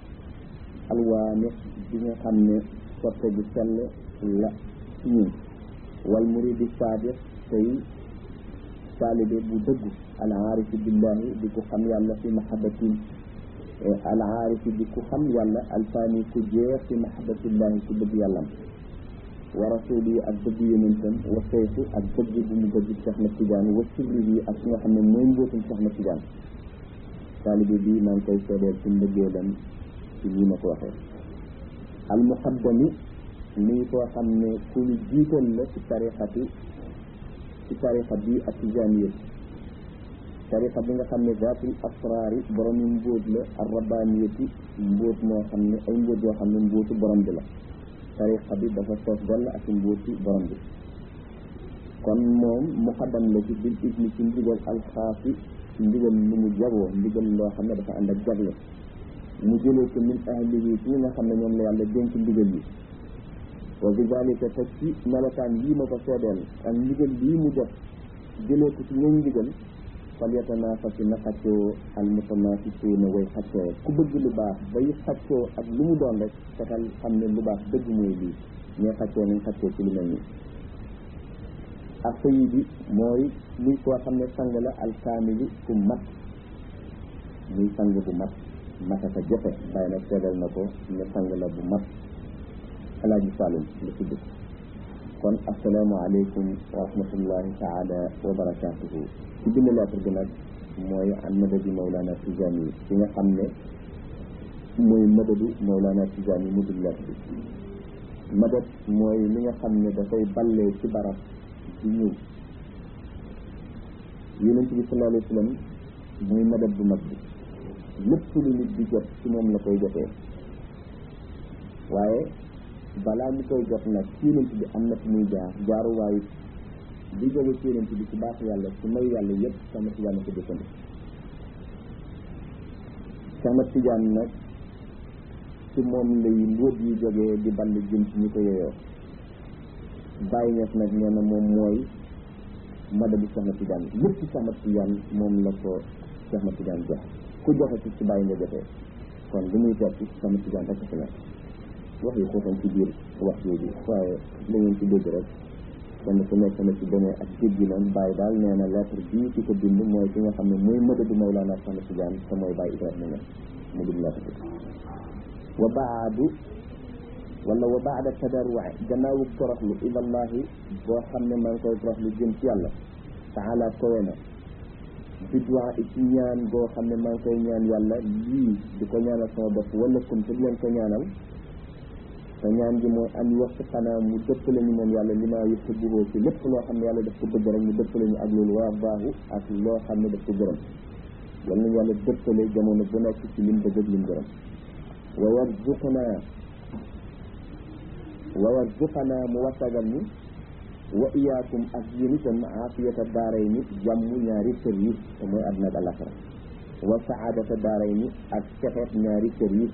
alwaane bi nga xam ne soppe bu sell la ci ñun wal muridi saadiq tey taalibe bu dëggu al aarifi billahi di ko xam yàlla fi mahabbatin al aarifi di ko xam yàlla alfaani ku jeex fi mahabbatillahi ku bëgg yàllam wa rasuli yi ak bëgg yonentam wa sayfu ak bëgg bu mu bëgg Cheikh na Tidiane wa sirri yi ak nga xam ne mooy mbóotum Cheikh na Tidiane taalibe bi maa ngi koy seedeel ci mbëggeelam ci nii ma ko waxee al muqaddami nii koo xam ne ku ñu jiital la ci tarixati ci tarixa bi ak tijaaniyat tarixa bi nga xam ne zaatul asraari borom yi mbóot la ar rabbaaniyati mbóot moo xam ne ay mbóot yoo xam ne mbóotu borom bi la tariqa bi dafa soos dell ak mbóoti borom bi kon moom muqaddam la ci bil ibni ci ndigal alxaasi ci ndigal lu mu jagoo ndigal loo xam ne dafa ànd ak jagle mu jëlee ko min ahlihi ci ñi nga xam ne ñoom la yàlla dénk ndigal yi wa bi dalika te ci melokaan lii ma ko seedeel ak ndigal lii mu def jëlee ko ci ñooñ ndigal fal yatanaafasi na xaccoo al mutanaafisuuna way xaccoo ku bëgg lu baax bay xaccoo ak lu mu doon rek fexeel xam ne lu baax dëgg mooy lii ñee xaccoo nañ xaccoo ci lu mel nii ak sayid bi mooy muy koo xam ne sang la alkaamili ku mat muy sang bu mat mataka jafe bàyyi nag seedal na ko ne sang la bu mat alaaji Saalum la tudd kon assalaamu aleykum wa rahmatullahi taala wa barakatuhu ci bind lettre bi nag mooy an madadi Mawlana Tijaani yi ci nga xam ne mooy madadu Mawlana Tijaani yi mu dul lettre bi madad mooy li nga xam ne dafay ballee ci barab di ñëw yonent bi sallallahu alayhi wa sallam mooy madad bu mag bi lépp lu nit di jot ci moom la koy jotee waaye balaa ñu koy jot nag ci yonent bi am na fu muy jaar jaaruwaayu di jóge ci yonent bi ci baax yàlla ci may yàlla yëpp sama tijaan ko dëkkandi sama tijaan nag ci moom lay mbóot yi jógee di ball jëm ci ñu ko yeyoo bàyyi ñees nag nee na moom mooy madadu sama tijaan lépp sama tijaan moom la ko sama tijaan jox ku joxe ci ci bàyyi nga jotee kon li muy tekki sama tijaan rek ci nekk wax yi xooxam ci biir wax yooyu waaye la ngeen ci dégg rek kenn ku nekk na ci demee ak jégginam bàyyi daal nee na lettre bii ki ko bind mooy ki nga xam ne mooy madadu Mawlana Cheikh Tidiane te mooy bàyyi Ibrahima Niass mu bind lettre bi wa baadu wala wa baada tadarruci gannaawu toroxlu ilallahi boo xam ne maa ngi koy toroxlu jëm ci yàlla taala kowe na bidwaa i ci ñaan boo xam ne maa ngi koy ñaan yàlla lii di ko ñaanal sama bopp wala kum te di leen ko ñaanal te ñaan gi mooy am wax xanaa mu dëppale ñu moom yàlla li maa yëpp buhoo ci lépp loo xam ne yàlla daf ko bëgg rek mu dëppale ñu ak loolu waa baaxu ak loo xam ne daf ko gërëm yal nañu yàlla dëppale jamono bu nekk ci lim bëgg ak lim gërëm wa warzuqnaa wa warzuqnaa mu wasagal ni wa iyaakum ak yéen itam aafiyata daaray ni jàmm ñaari kër yi te mooy àdduna ak alaxira wa saadata daaray ni ak texeet ñaari kër yi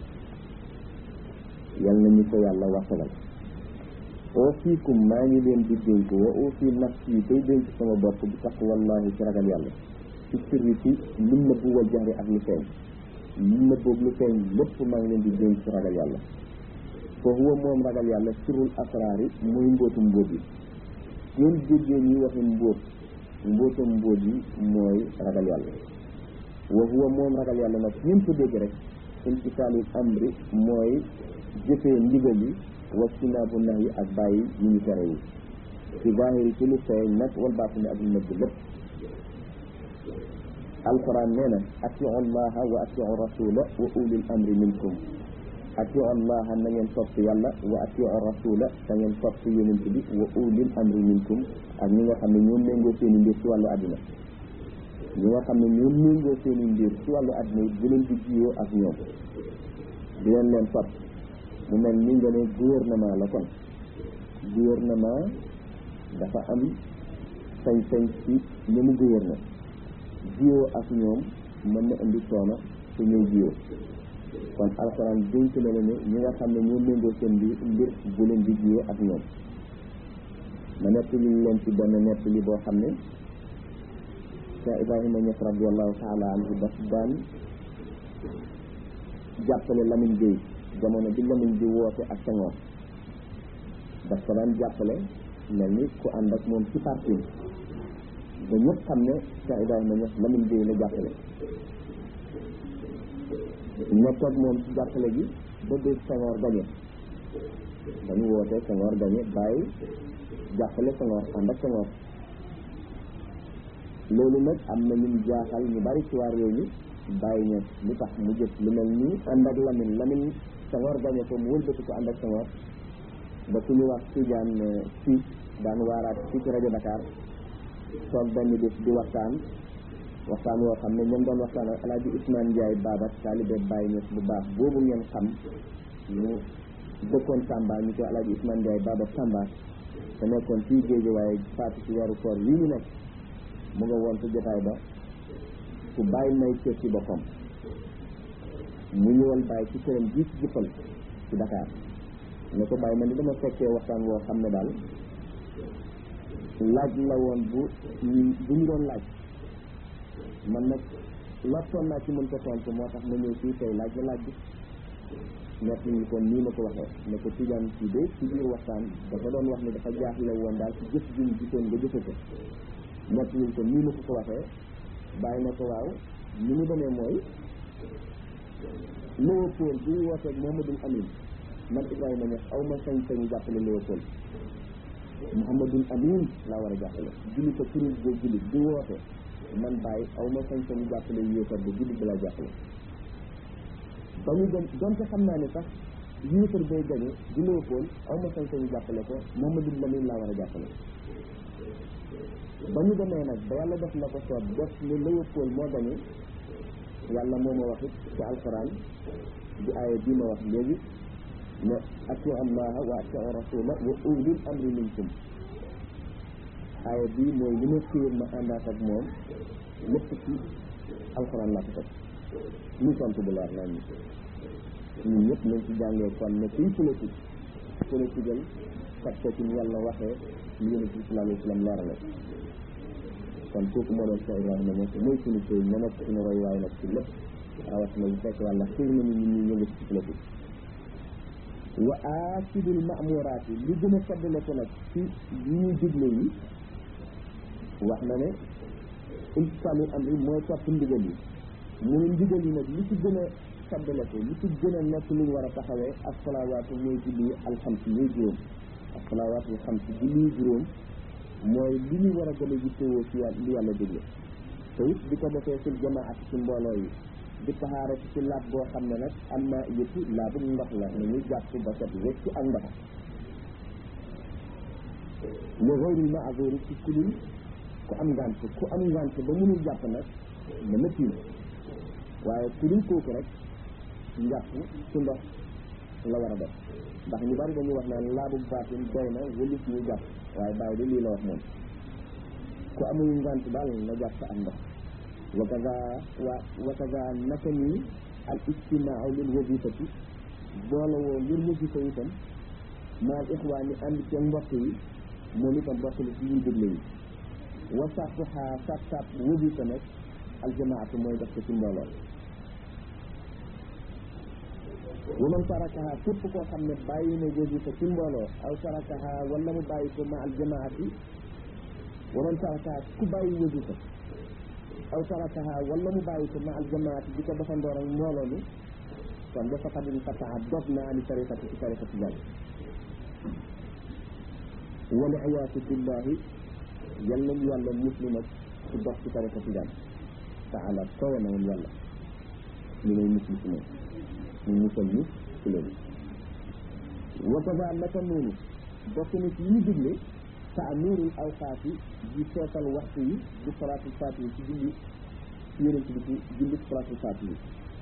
yal nañu ko yàlla wasagal oo fiikum maa ngi leen di dénk wa oo fii nafsi day dénk sama bopp bi taqwallahi ci ragal yàlla ci sirri ci lu nëbbu wal jahri ak lu feeñ lu nëbboog lu feeñ lépp maa ngi leen di dénk ci ragal yàlla fa huwa moom ragal yàlla sirrul asraari muy mbóotum mbóot yi ngeen déggee ñuy waxi mbóot mbóotam mbóot yi mooy ragal yàlla wa huwa moom ragal yàlla nag ngeen ko dégg rek imtisaalul amri mooy jëfee ndigal yi wastinaabu nax yi ak bàyyi yi ñu tere yi ci zaahiri ci lu feeñ nag wal baatini ak lu nëbb lépp alquran nee na atiu allaha wa atiu rasula wa ulil amri minkum atiu allaha na ngeen topp yàlla wa atiu rasula da ngeen topp yonent bi wa ulil amri minkum ak ñi nga xam ne ñoom méngoo seen i mbir ci wàllu àddina ñi nga xam ne ñoom méngoo seen i mbir ci wàllu àddina yi bu leen di jiyoo ak ñoom di leen leen topp mu mel ni nga ne gouvernement la kon gouvernement dafa am sañ-sañ ci ñi mu gouverner jiyoo ak ñoom mën na indi coono su ñuy jiyoo kon alxuraan dénk na la ne ñi nga xam ne ñoo méngoo seen mbir mbir bu leen di jiyoo ak ñoom ma nett li leen ci benn nett li boo xam ne Cheikh Ibrahima Niass radiallahu taala anhu daf daan jàppale Lamine Gueye jamono bi Lamine di woote ak Senghor daf ko daan jàppale mel ni ku ànd ak moom ci parti ba ñëpp xam ne Cheikh Ibrahima Niass Lamine Gueye la jàppale nekk ak moom ci jàppale gi ba dégg Senghor gañe dañu woote Senghor gañe bàyyi jàppale Senghor ànd ak Senghor loolu nag am na ñu jaaxal ñu bari ci waa réew mi bàyyi ñeent lu tax mu jëf lu mel nii ànd ak Lamine Lamine Senghor gañe ko mu wëlbati ko ànd ak Senghor ba ku ñu wax Tidiane fii daan waaraat fii ci rajo Dakar toog benn bés di waxtaan waxtaan woo xam ne ñoom doon waxtaan ak alaaji Ousmane Ndiaye Baba taalibe Baye Niass bu baax boobu ngeen xam ñu dëkkoon Tamba ñu ko alaaji Ousmane Ndiaye Baba Tamba te nekkoon fii géej waaye faatu ci weeru koor wii ñu nekk mu nga woon ci jotaay ba ku bàyyi may cër ci boppam mu ñëwal bàyyi ci këram gii ci jëppal ci Dakar ne ko bàyyi man ni dama fekkee waxtaan woo xam ne daal laaj la woon bu bu ñu doon laaj man nag lottoon naa ci mën ko tontu moo tax ma ñëw fii tey laaj la laaj bi ñett ñi kon nii ma ko waxee ne ko Tidiane ci de ci biir waxtaan dafa doon wax ne dafa jaaxle woon daal ci jëf ji ñu gisoon nga jëfe ko ñett ñi kon nii ma ko ko waxee bàyyi na ko waaw ni mu demee mooy Léopold bi wooteeg Mouhamadoul Amine man Ibrahima Niass aw ma sañ-sañu jàppale Léopold Mouhamadoul Amine laa war a jàppale julli ko kuréel boo julli di woote man bàyyi aw ma sañ-sañu jàppale yéefar ba julli bi laa jàppale ba ñu dem donte xam naa ne sax yéefar bay gañe di Léopold aw ma sañ-sañu jàppale ko Mouhamadoul Amine laa war a jàppale ba ñu demee nag ba yàlla def la ko soob def ne Léopold moo gañe yàlla moo ma wax it ci alquran di aaya bii ma wax léegi ne atiu allaha wa atiu rasula wa ulil amri minkum aaya bii mooy li ma fiir ma àndaat ak moom lépp ci alquran laa ko teg ñu tontu bu leer nañ ñun ñëpp nañ ci jàngee kon ne kuy politique politique al kat ko ci yàlla waxee li yonent bi sallallahu alayhi wa sallam leerale kon kooku moo doon Cheikh Ibrahima Niass mooy suñu sëy na nekk suñu roy waay nag ci lépp rawatina bu fekk yàlla xiir nañu ñun ñuy yëngu ci politique wa aasidul maamuraat yi li gën a saddale ko nag ci yi ñuy digle yi wax na ne imtisaalul amri mooy topp ndigal yi mu ne ndigal yi nag li ci gën a saddale ko li ci gën a nekk lu ñu war a taxawee asalawaatu mooy julli alxamsi ñuy juróom asalawaatu alxamsi julli juróom mooy li ñu war a gën a yittewoo ci yàlla li yàlla digle te it di ko defee fil jamaat ci mbooloo yi di taxaare ci laab boo xam ne nag am na yëpp laabu ndox la na ñu jàpp ba set wecc ak ndox li ghayril ma'zuri ci kulul ku am ngànt ku am ngànt ba mënul jàpp nag na na tiim waaye kulul kooku rek njàpp ci ndox la war a def ndax ñu bari dañuy wax naan laabu baatin doy na wëlis ñu jàpp waaye bàyyi de lii la wax moom ku amul ngànt daal na jàpp ak ndox wa kaza wa wa kaza naka nii al ijtimaau lil wazifati boole woo ngir wazifa itam maal ixwaan yi ànd ci mbokk yi moom itam bokk na ci ñuy dégle yi wa sartuha sat sat wazifa nag aljamaatu mooy def ko ci mbooloo wa man tarakaha képp koo xam ne bàyyi na wazifa ci mbooloo aw tarakaha wala mu bàyyi ko ma aljamaati wa man tarakaha ku bàyyi wazifa aw tarakaha wala mu bàyyi ko ma aljamaati di ko defandoor ak mbooloo mi kon dafa xadin fataa dog na ani tariqati ci tariqati jàll wala iyaatu billahi yal nañu yàlla muslim ak ci dox ci tariqati jàll taala kawe na moom yàlla ñu lay musli si moom ñu musal ñu ci loolu wa kaza naka noonu bokk na ci yi ñu digle taamirul awqaat yi di seetal waxtu yi di salaatul faatihi ci julli ci yonent bi ci julli salaatul faatihi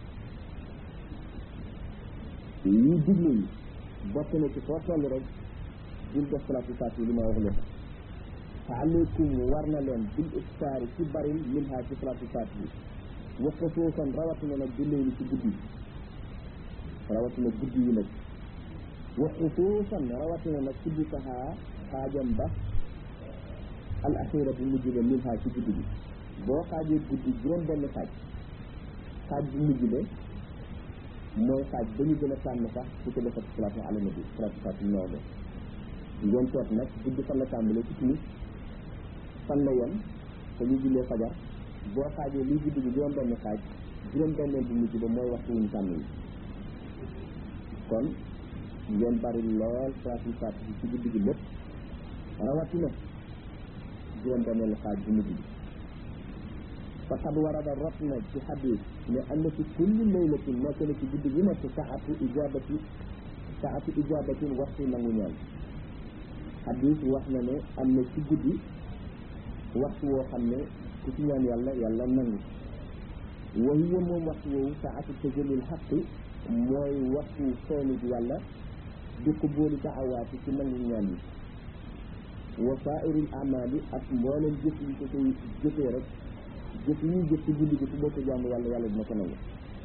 yi digle yi bokk na ci foo toll rek bul def salaatul faatihi li ma wax la fa aleykum war na leen bil iftaari ci baril min ha ci salaatul faatihi wa xusuusan rawatina nag di léegi ci guddi rawatina guddi yi nag wa xusuusan rawatina nag ci bitahaa xaajam ba al axira bu mujj ba min ha ci guddi bi boo xaajee guddi juróom benn xaaj xaaj bu mujj ba mooy xaaj ba ñu gën a tànn sax su ko defat salaatu ala nabi salaatu faati ñoo de ngeen toog nag guddi fan la tàmbalee ci timis fan la yem te ñu jullee fajar boo xaajee lii guddi bi juróom benn xaaj juróom benneel bu mujj ba mooy waxtu wuñ tànn yi kon ngeen bari lool salaatu faati ci guddi gi lépp rawatina juróom benneelu xaaj bu mujj bi faqad warada rot na ci xadis ne am na ci kulli laylatin nekk na ci guddi gi nekk saatu ijabati saatu ijabatin waxtu nangu ñaan xadis wax na ne am na ci guddi waxtu woo xam ne ku ci ñaan yàlla yàlla nangu wa hiya moom waxtu woowu saatu tajalil xaqi mooy waxtu feeñu yàlla di ko booli daawaati ci nangu ñaan yi wa saairil amali ak mboolem jëf yi ko koy jëfee rek jëf yi jëf ci guddi gi su boo ko jaamu yàlla yàlla dina ko nangu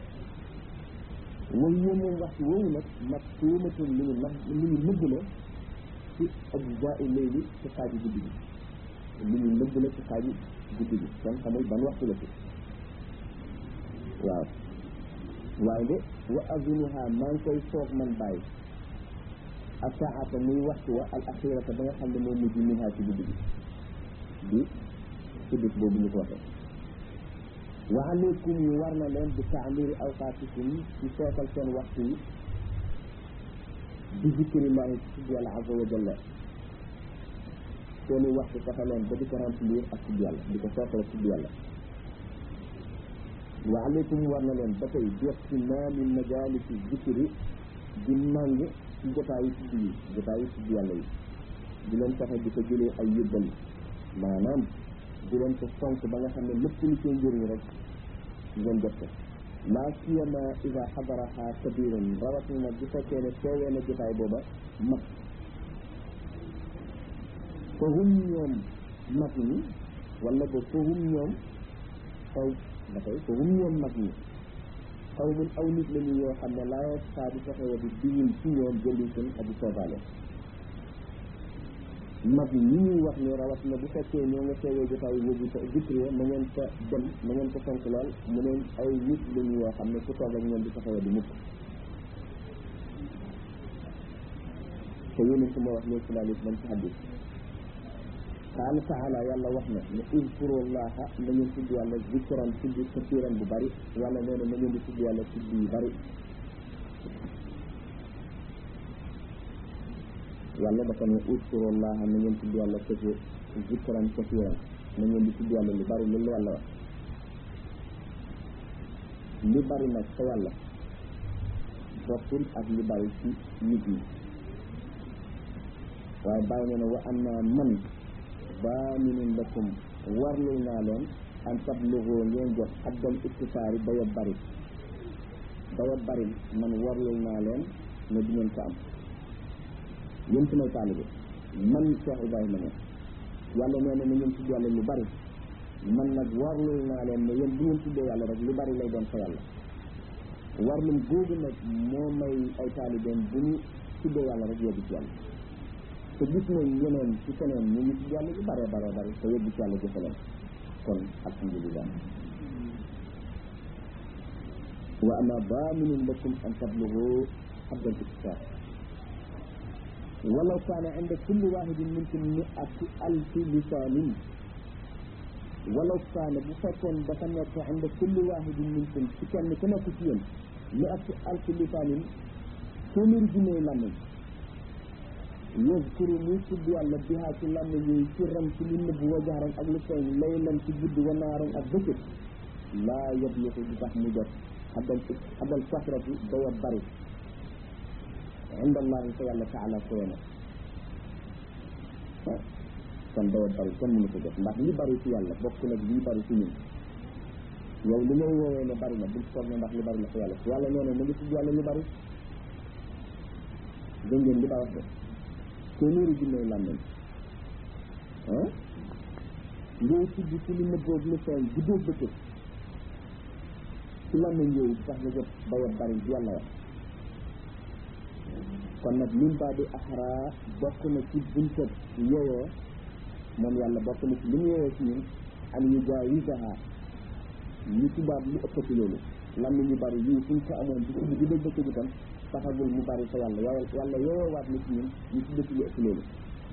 way yéen moom waxtu woowu nag mag tuumatul lu ñu nag lu ñu nëbb la ci ajzaai layli ci xaaji guddi gi lu ñu nëbb la ci xaaji guddi gi kon xamul ban waxtu la ci waaw waaye de wa azunuha maa ngi koy soog man bàyyi ak saata muy waxtu wa al axirata ba nga xam ne moo mujj minha ci guddi gi di ci bis boobu ñu ko waxee wa aleykum yi war na leen bi taamiri awqaatikum ci seetal seen waxtu yi bi zikrillahi ci yàlla azza wa jalla seeni waxtu fexe leen ba di ko remplir ak tudd yàlla di ko seetal tudd yàlla wa aleykum war na leen ba tey bi ihtimaami majaalisi zikri di màng ci jotaayu tudd yi jotaayu tudd yàlla yi di leen fexe di ko jëlee ay yëbbal maanaam di leen ko fonk ba nga xam ne lépp lu cee njëriñ rek ngeen jot ko laa siyama ida xadaraha kabiran rawatina bu fekkee ne teewee na jotaay booba mag fa hum ñoom mag ñi wala ba fa hum ñoom xaw ba tey fa hum ñoom mag ñi xaw mun aw nit la ñu yoo xam ne laa saa di fexewa di diwul ci ñoom jëli seen aji soobaale mag ñi ñuy wax ni rawatina bu fekkee ñoo nga teewee jotaay boobu te zikri na ngeen ko dem na ngeen ko fonk lool mu neen ay nit lañu yoo xam ne ku toog ak ñoom di taxawee di mukk te yéen su ma wax ne sallallahu alayhi wa sallam ci hadis qaala taala yàlla wax na ne uzkurullaha na ngeen tudd yàlla zikran tudd kasiran bu bari wala nee na na ngeen di tudd yàlla tudd yu bari yàlla dafa ne uzkurullaha na ngeen tudd yàlla kese zikran kasiran na ngeen di tudd yàlla lu bari loolu yàlla wax li bari nag sa yàlla bokkul ak li bari ci nit ñi waaye bàyyi na ne wa am naa man baaminun lakum warlul naa leen an tablugu ngeen jot addal iktisaari daya bari daya bari man warlul naa leen ne di ngeen ko am yéen su may taalibe man Cheikh Ibrahima ne yàlla nee na na ngeen tudd yàlla lu bari man nag warlul naa leen ne yéen bu ngeen tuddee yàlla rek lu bari lay doon fa yàlla warlum googu nag moo may ay taalibeem bu ñu tuddee yàlla rek yóbbu ci yàlla te gis nañ yeneen ci keneen ñu ngi tudd yàlla lu bare bare bari te yóbbu ci yàlla jëfe leen kon alhamdulillah wa ama baaminun lakum an tablugu haddal iktisar walaw kaana inda kulli wahidin minkum mi'atu alfi lisaanin walaw kaana bu fekkoon dafa nekk inda kulli wahidin minkum ci kenn ku nekk ci yéen mi'atu alfi lisaanin téeméeri junne làmmiñ yazkuru muy tudd yàlla bihaa ci làmmiñ yooyu ci ram ci lu nëbb wa jaaran ak lu feeñ laylan ci guddi wa naaran ak bëccëg laa yabluxu du tax mu jot xaddal xaddal kasrati day bari inda allahi fa yàlla taala kowe na kon day bari kenn mënu ko jot ndax li bari ci yàlla bokk nag lii bari ci ñun yow li ngay woowee ne bari na bul foog ne ndax li bari la fa yàlla yàlla nee na mu ngi tudd yàlla lu bari dégg ngeen li ba wax de téeméeri junne làmmeñ ah ngay tudd ci lu nëbboog lu feeñ guddóog bëccëg ci làmmeñ yooyu tax nga jot dayoo bari yàlla wax kon nag min baa di axraa bokk na ci buntab yooyoo moom yàlla bokk na ci li mu yooyoo ci ñun an yu jaawisaha ñu tubaab lu ëppati loolu làmmeñ yu bari yii suñ ko amoon di tudd guddóog bëccëg itam taxagul mu bari fa yàlla yàlla yàlla yooyoowaat na ci ñun ñu tudd ci lu ëpp loolu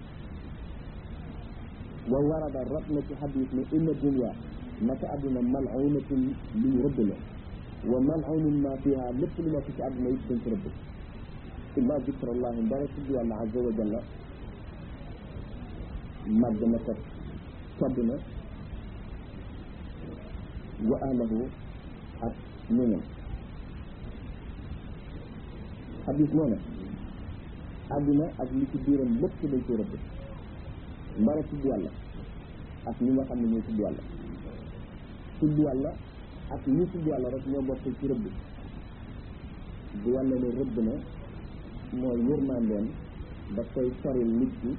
wa warada rot na ci xadis ne inna dunya naka àdduna mal'unatun lu ñu rëbb la wa mal'unun ma fiha lépp lu nekk ci àdduna it dañ ko rëbb illa zikrallahi ndara tudd yàlla azza wa jalla màgg na ko todd na wa ahlahu ak ñoñam xadis moo ne àdduna ak li ci biiram lépp dañ ko rëbb mbara tudd yàlla ak ñi nga xam ne ñooy tudd yàlla tudd yàlla ak ñi tudd yàlla rek ñoo bokk ci rëbb bu yàlla ne rëbb na mooy yërmandeem daf koy soril nit ki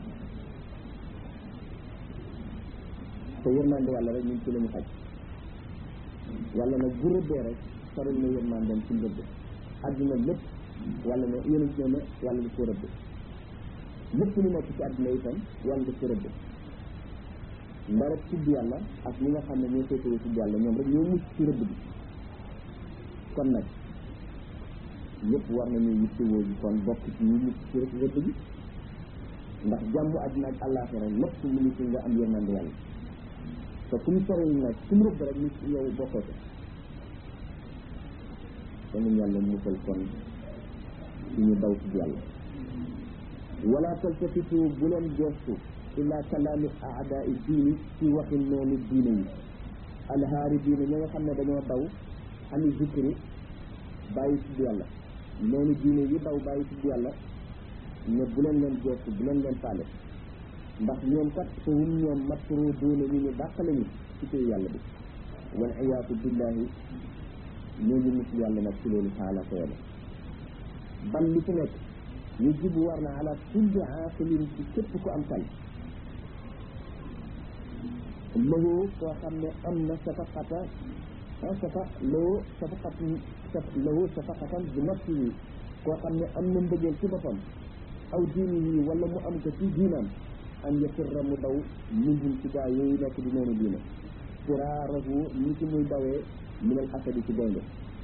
te yërmande yàlla rek ñun ci la ñu xaj yàlla nag bu rëbbee rek soril na yërmandeem ci rëbb àdduna lépp wala ne yonent ne yàlla di ko rëbb lépp lu nekk ci àdduna itam yàlla di ko rëbb ndara tudd yàlla ak ñi nga xam ne ñoo féetewoo tudd yàlla ñoom rek ñoo mucc ci rëbb bi kon nag yëpp war nañu yittewoo ji kon bokk ci ñu mucc ci rek rëbb bi ndax jàmm àdduna ak àllaaxira lépp mu ngi ci nga am yërmande yàlla te fu mu soril nag fu mu rëbb rek nit yow bokkoo ko kon yàlla musal kon ci ñu daw tudd yàlla wala taltafitu bu leen gestu illa kalaami aadaai diini ci waxi noonu diine yi alhaari diine ñi nga xam ne dañoo daw ani zikri bàyyi tudd yàlla noonu diine yi daw bàyyi tudd yàlla ne bu leen leen gestu bu leen leen faale ndax ñoom kat fa hum ñoom matru duune ñu ñu dàq lañu ci téy yàlla bi wal iyaatu billahi ñoo ngi musul yàlla nag ci loolu taala ko yàlla ban li ci nekk ñu jibu war na ala kulli aaqilin ci képp ku am xel lahu koo xam ne am na safaqata safa lahu safaqat lahu safaqatan bi nafsihi koo xam ne am na mbëggeel ci boppam aw diini yi wala mu am ko ci diinam an yafirra mu daw minhum ci gaa yooyu nekk di noonu diine firaarahu ni ci muy dawee minal asadi ci gaynde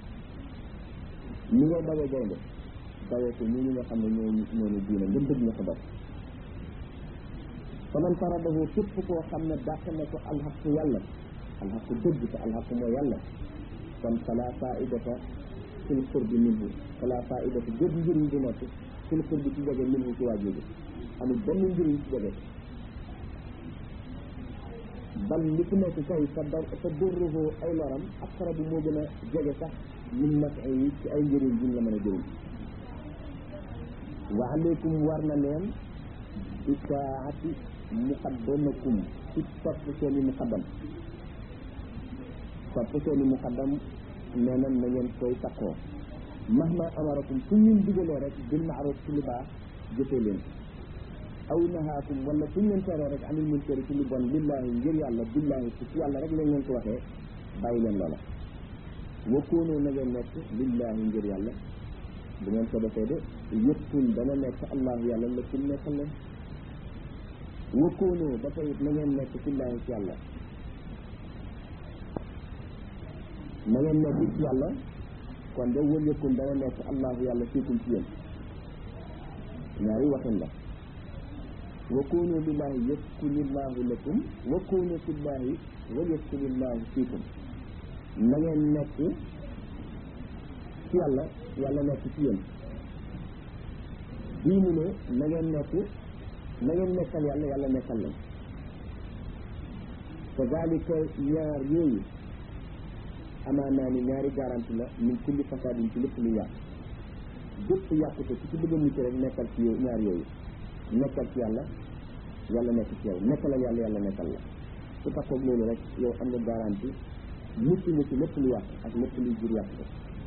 ni ngay dawee gaynde dawee ko ñi ñi nga xam ne ñoo ñoonu diine nga dëgg na ko bopp fa man faradahu képp koo xam ne dàq na ko alxaqu yàlla alxaqu dëgg te alxaqu mooy yàlla kon fala faidata fil qurbi minhu fala faidata jëg njëriñ bu nekk fil qurbi ci jege minhu ci waa jooju amul benn njëriñ ci jege bal li fi nekk kay fa dar fa durruhu ay loram aqrabu moo gën a jege sax min naf'i yi ci ay njëriñ buñ la mën a jëriñ wa aleykum war na leen itaati muqaddamakum ci topp seeni muqaddam topp seeni muqaddam nee na na ngeen koy takkoo mahma amarakum fu ñun digalee rek bil maaruf ci lu baax jëfee leen aw nahaakum wala fu ñu leen teree rek anil munkari ci lu bon lillahi ngir yàlla billahi ci yàlla rek lañ leen ko waxee bàyyi leen loola wa koonu na ngeen nekk lillahi ngir yàlla bu ngeen ko defee de yëppul dana nekk allahu yàlla la kum nekkal leen wa koonu ba tey it na ngeen nekk fillahi ci yàlla na ngeen nekk ci yàlla kon de wal yëkkul dana nekk allahu yàlla fiikum ci yéen ñaari waxin la wa kunu lillahi yaskunillahu lakum wa kunu fillahi wa yaskunillahu fiikum na ngeen nekk ci yàlla yàlla nekk ci yéen bii mu ne na ngeen nekk na ngeen nekkal yàlla yàlla nekkal leen kazalika ñaar yooyu amaanaa ni ñaari garanti la min kulli fasadin ci lépp lu yàq bépp yàqute ci ci bëgg a mucc rek nekkal ci yow ñaar yooyu nekkal ci yàlla yàlla nekk ci yow nekkal la yàlla yàlla nekkal la su takkoog loolu rek yow am nga garanti mucc nga ci lépp lu yàq ak lépp luy jur yàqute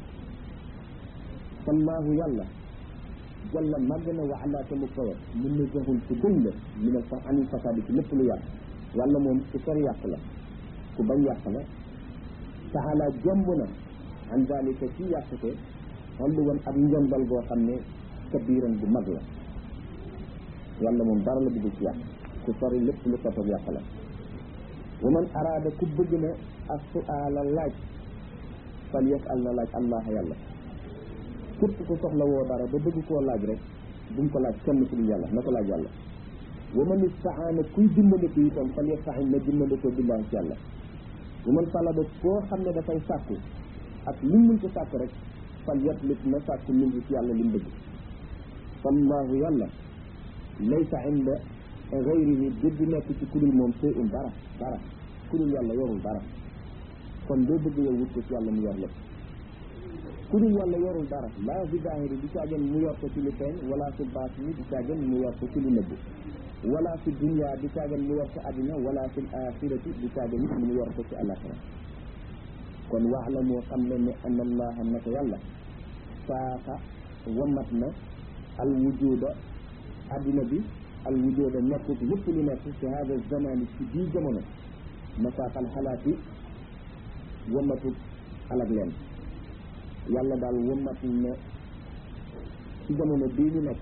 fallaahu yàlla jalla màgg na wa ala te mu kawe mun na joxul ku dëñ la min al fa anil fasadi ci lépp lu yàq yàlla moom ku sori yàq la ku bañ yàq la taala jomb na an dalika ci yàqute xollu woon ab njondal boo xam ne kabiran bu mag la yàlla moom dara la bëgg ci yàq ku sori lépp lu topp yàq la wa man araada ku bëgg na ak suaala laaj fal yasal na laaj allah yàlla képp ku soxla woo dara ba bëgg koo laaj rek bu mu ko laaj kenn ku dul yàlla na ko laaj yàlla wa man istaana kuy dimbandiku itam fal yastain na dimbandikoo billahi ci yàlla wa man talaba koo xam ne dafay sàkku ak lu mu ko sàkku rek fal yatlib na sàkku min ci yàlla li mu bëgg fallahu yàlla laysa inda gayrihi dëgg nekk ci kudul moom sey un dara dara kudul yàlla yorul dara kon doo bëgg yow wut ko ci yàlla mu yor lépp ku dul yàlla yorul dara laa fi zaahiri di caagen mu yor ko ci lu feeñ wala fi baatini di caagen mu yor ko ci lu nëbb wala fi dunya di caagen mu yor ko àddina wala fi axirati di caagen it mu yor ko ci alaxira kon wax la moo xam ne ne an allaha naka yàlla saaxa wamat na al wujuda àddina bi al wujuda nekkut lépp lu nekk ci hada zamani ci bii jamono masaaxal xalaati wamatut alak leen yàlla daal wëmmat na ci jamono bii ñu nekk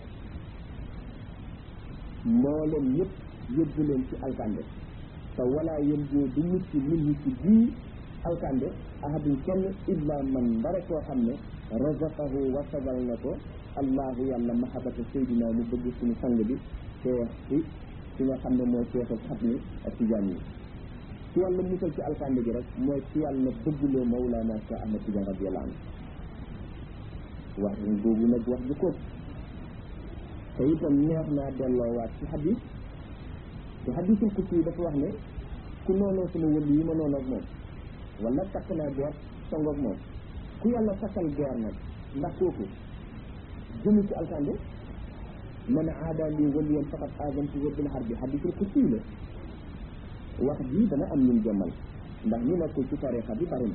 mboolem ñëpp yóbbu leen ci alkande te walaa yén joo du mucc nit ñi ci bii alkande ahadun kenn illa man mbare koo xam ne razaqahu wasagal na ko allahu yàlla mahabata seydina mu bëgg suñu sang bi ceex ci ci nga xam ne mooy ceexal xat ni ak tijaan yi ci yàlla musal ci alkande gi rek mooy ci yàlla bëgguloo mawlaana sa ahmad tijaan radiyallahu anhu wax boobu nag wax ju ko te itam neex naa delloowaat ci xadis te xadisul kutsi yi dafa wax ne ku noonoo sama wëli yi ma noonu ak moom wala takk naa geer songoog moom ku yàlla takkal geer nag ndax kooku jëmu ci alkande man aada li waliyan faqat aadantu bil harbi xadisul kutsi la wax ji dana am ñun jommal ndax ñu nekkul ci tarixa bi bari na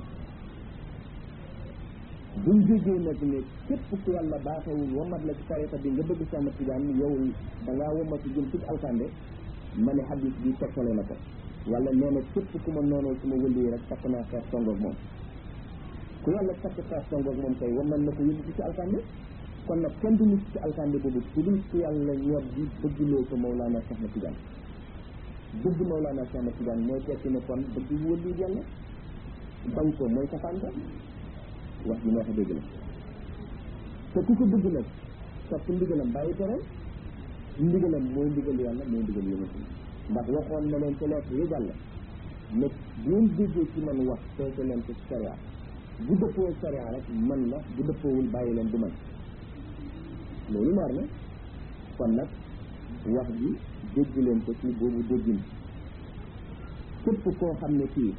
buñ jógee nag ne képp ku yàlla baaxewul womat la ci tarixa bi nga bëgg sama tijaan yow da ngaa womatu jëm ci alkande ma ne xadis bi tegtale na ko wala nee na képp ku ma noonoo su ma wëlii rek takk naa xeex songoog moom ku yàlla takk xeex songoog moom kay wamat na ko yóbbu ci alkande kon nag kenn du nit ci alkande boobu ku dul ku yàlla ñor bi bëggloo ko Mawlaana Cheikh na Tijaan bëgg Mawlaana Cheikh na Tijaan mooy tekki ne kon bëgg wëlii yàlla bañ ko mooy safaan ka wax ji neex a dégg la te ku ko bëgg nag topp ndigalam bàyyi tere ndigalam mooy ndigal yàlla mooy ndigal yonent bi ndax waxoon na leen ci lekk yi jàll ne bu ngeen déggee ci man wax teete leen ko ci sariya bu dëppoo sariya rek man la bu dëppoowul bàyyi leen du man loolu leer na kon nag wax ji dégg leen ko ci boobu déggin képp koo xam ne kii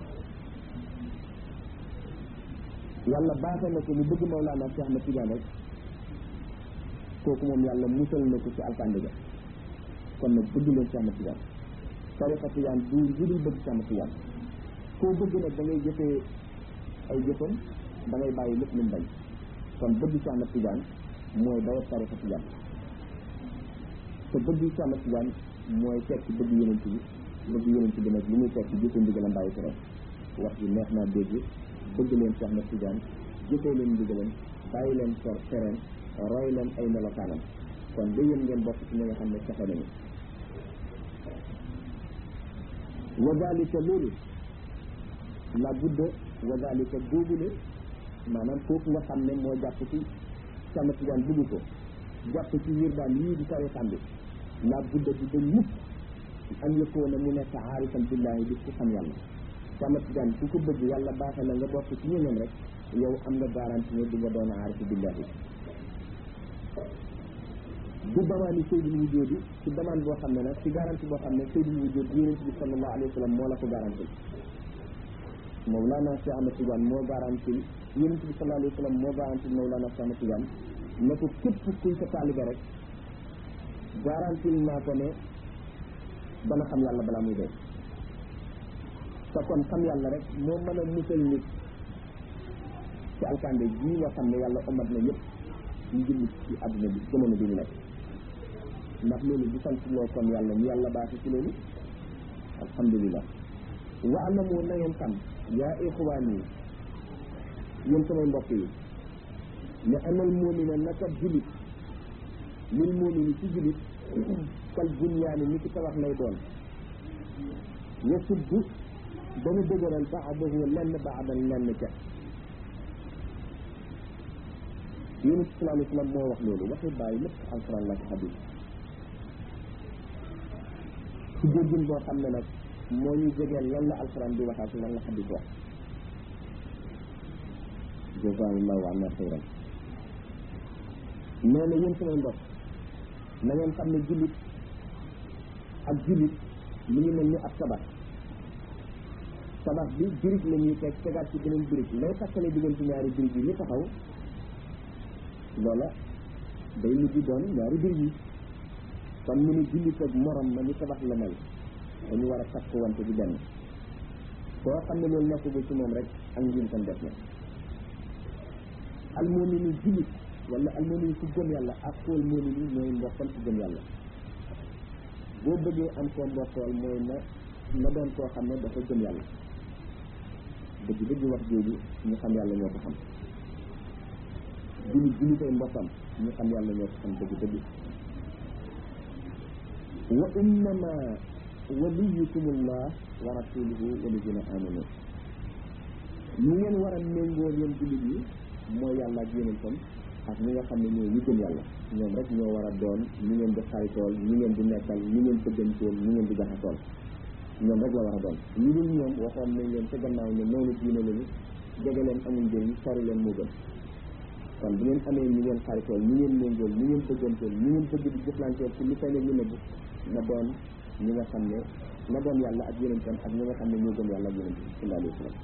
yàlla baaxee na ko mu bëgg Mawlaana Cheikh Ahmad Tidiane rek kooku moom yàlla musal na ko ci alkande ga kon nag bëgg leen Cheikh Ahmad Tidiane tariqa Tidiane du lu dul bëgg Cheikh Ahmad Tidiane koo bëgg nag da ngay jëfee ay jëfam da ngay bàyyi lépp lu mu bañ kon bëgg Cheikh Ahmad Tidiane mooy dawat tariqa Tidiane te bëgg Cheikh Ahmad Tidiane mooy tekki bëgg yonent bi bëgg yonent bi nag li muy tekki jëfe ndigalam bàyyi tere wax ji neex naa dégg bëgg leen Cheikh Ahmad Tidiane jëfee leen ndigalam bàyyi leen sor tereen roy leen ay melokaanam kon da yéen ngeen bokk ci ñi nga xam ne saxe nañu wa dalika loolu la budda wa dalika góogule maanaam kooku nga xam ne moo jàpp ci Cheikh Ahmad Tidiane bëgg ko jàpp ci wiir daan lii di tariqam bi la budda di dañ mukk an yëkkoona mu nekk aarifan billahi di ku xam yàlla Cheikh Ahmad Tidiane ku ko bëgg yàlla baaxee la nga bokk ci ñeneen rek yow am nga garanti ne di nga doon aarifu billahi du damaani sayyidul wujuudi ci damaan boo xam ne nag ci garanti boo xam ne sayyidul wujuud yonent bi sallallahu alayhi wa sallam moo la ko garanti Mawlana Cheikh Ahmed Tidiane moo garantil yonent bi sallallahu alayhi wa sallam moo garantil Mawlana Cheikh Ahmed Tidiane ne ko képp kuy sa taalibe rek garantil naa ko ne dana xam yàlla balaa muy dee te kon xam yàlla rek moo mën a musal nit ci alkande ji nga xam ne yàlla omat na yëpp ñu julli ci àdduna bi jamono bi ñu nekk ndax loolu bu sant loo kon yàlla ñu yàlla baaxi ci loolu alhamdulilah wa alamu na ngeen xam yaa ixwaan yi yéen samay mbokk yi ne anal muumina naka julit lil muumini ci julit kal bunyaani ni ki tabax lay doon yasuddu dana dëgëral baadahu lenn baadan lenn ca yonent bi sallallahu alayhi wa sallam moo wax loolu waxi bàyyi lépp alquran la ko xadis ci déggin boo xam ne nag moo ñu jegeel lan la alquran di wax ak lan la xadis wax jazaahullahu anna xayran nee na yéen samay mbokk na ngeen xam ne jullit ak jullit mi ngi mel ni ab tabax tabax bi birig la ñuy teg tegaat ci beneen birig lay takkale diggante ñaari birig yi li taxaw loola day mujj doon ñaari birig yi kon mu ni jullit ak morom ma ni tabax la mel dañu war a takk wante di benn koo xam ne loolu nekk ci moom rek ak njim tam def na almomini jullit wala almomini ku gëm yàlla ak xool momini ñooy mbokkam ku gëm yàlla boo bëggee am koo mbokkool mooy na na doon koo xam ne dafa gëm yàlla dëgg dëgg wax jooju ñu xam yàlla ñoo ko xam jullit jullitay mbokkam ñu xam yàlla ñoo ko xam dëgg dëgg wa innama waliyukumullah wa rasuluhu walladina amanu ñu ngeen war a méngool yéen jullit yi mooy yàlla ak yonentam ak ñi nga xam ne ñooy ñu gëm yàlla ñoom rek ñoo war a doon ñu ngeen di xaritool ñu ngeen di nekkal ñu ngeen bëggantool ñu ngeen di jaxasool ñoom rek la war a doon ñu dul ñoom waxoon nañ leen ca gannaaw ne noonu diine lañu jege leen amul njëriñ sori leen moo gën kon bu ngeen amee ñu ngeen xaritool ñu ngeen méngool ñu ngeen bëggantool ñu ngeen bëgg di jëflanteel ci lu feeñ ak lu nëbb na doon ñi nga xam ne na doon yàlla ak yonentam ak ñi nga xam ne ñoo gëm yàlla ak yonentam sallallahu alayhi wa sallam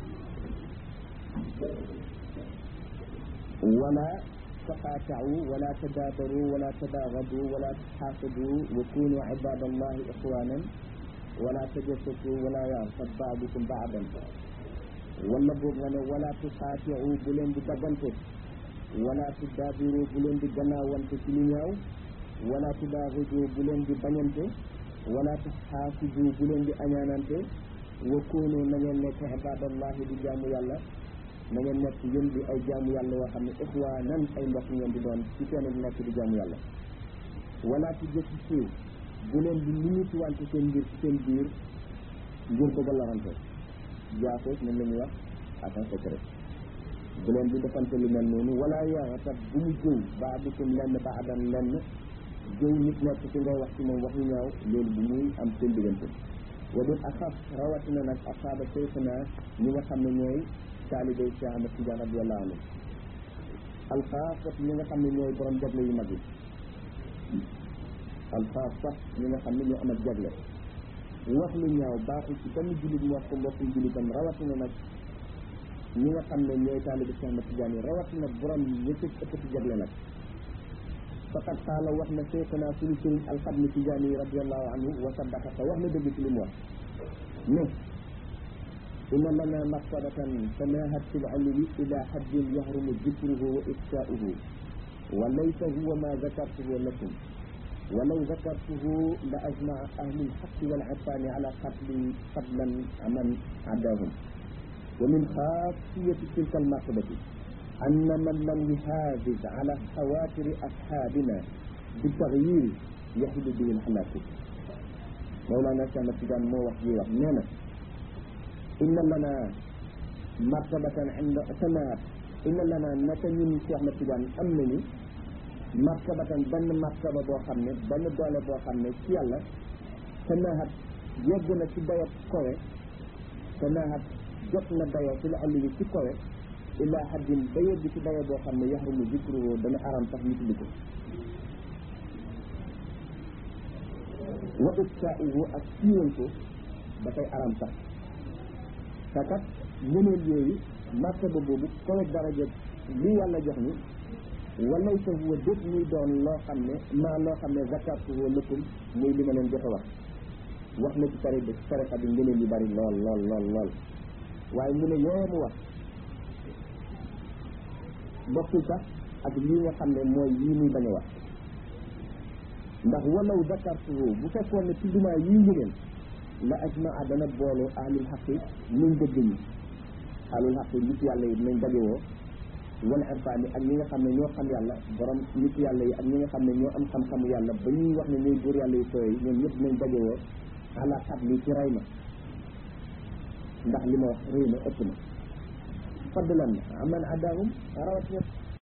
wala taqaata'u wala tadabaru wala tadaagadu wala taxaasadu wa kunu ibadallahi ixwanan wala tajassasu wala yartab baadukum baadan wala boog nga ne wala tuqaati'u bu leen di daggante wala tudaabiru bu leen di gannaawante ci lu ñaaw wala tudaaxudu bu leen di bañante wala taxaasudu bu leen di añaanante wa kunu na ngeen nekk ibadallahi di jaamu yàlla na ngeen nekk yéen di ay jaamu yàlla yoo xam ne ixwaanan ay mbokk ngeen di doon ci seen nekk di jaamu yàlla wala tujassasu bu leen di limiti wante seen mbir ci seen biir ngir bëgg a lorante jaaxoos moom la ñuy wax agent secret bu leen di defante lu mel noonu wala yaxtab bu mu jëw baadukum lenn baadan lenn jëw nit nekk ci ngay wax ci moom wax yu ñaaw loolu bu muy am seen diggante wa dul axaf rawatina nag asaaba seyxna ñi nga xam ne ñooy taalibe Cheikh Ahmed Tidiane radiyallahu anhu alxaafat ñi nga xam ne ñooy borom jagle yu mag yi alxaafat ñi nga xam ne ñoo amat jagle wax lu ñaaw baaxul ci benn jullit mu wax ko mbokkum jullitam rawatina nag ñi nga xam ne ñooy taalibe Cheikh Ahmed Tidiane yi rawatina borom ñi ci ëppati jagle nag faqad qaala wax na seyxna suñu sëriñ alxadmi Tidiane yi radiyallahu anhu wa saddaqa te wax na dëgg ci li mu wax ne إن لنا مكتبة تناهت في العلو إلى حد يحرم ذكره وإفشاؤه وليس هو ما ذكرته لكم ولو ذكرته لأجمع أهل الحق والعرفان على قتل قتلا من عداهم ومن خاصية تلك المرتبة أن من لم يحافظ على خواطر أصحابنا بالتغيير يحل به الهلاك مولانا كما تجان مو وحي وحنانا inna lana martabatan inda sanaat inna lana naka ñun Cheikh Ahmed Tidiane am nañu martabatan benn martaba boo xam ne benn doole boo xam ne ci yàlla sanaat yegg na ci dayo kowe sanaat jot na dayo ci la àll yi ci kowe illa haddin ba yegg ci dayo boo xam ne yaxrumu zikruhu dana aram sax ñu tudd ko wa ifsaa'uhu ak siiwal ko dafay aram sax te kat ngëneel yooyu martaba boobu kowe daraja li yàlla jox ni walay sa huwa déet muy doon loo xam ne maa loo xam ne zakartuhu lakum muy li ma leen joxe wax wax na ci tari bi tarixa bi ngëneel yu bari lool lool lool lool waaye mu ne yooye mu wax bokkul sax ak lii nga xam ne mooy yii muy bañ a wax ndax walaw zakartuhu bu fekkoon ne tuddumaa yii ngëneel la ajmaa dana booloo ahlul xaqi nuñ dëgg ñi ahlul xaqi nit yàlla yi dinañ dajewoo wala irfaan yi ak ñi nga xam ne ñoo xam yàlla borom nit yàlla yi ak ñi nga xam ne ñoo am xam-xamu yàlla ba ñuy wax ne ñooy góor yàlla yu sooy ñoom ñëpp dinañ dajewoo ala xat li ci rey ma ndax li ma wax réy na ëpp na fadlan aman adahum rawat ñëpp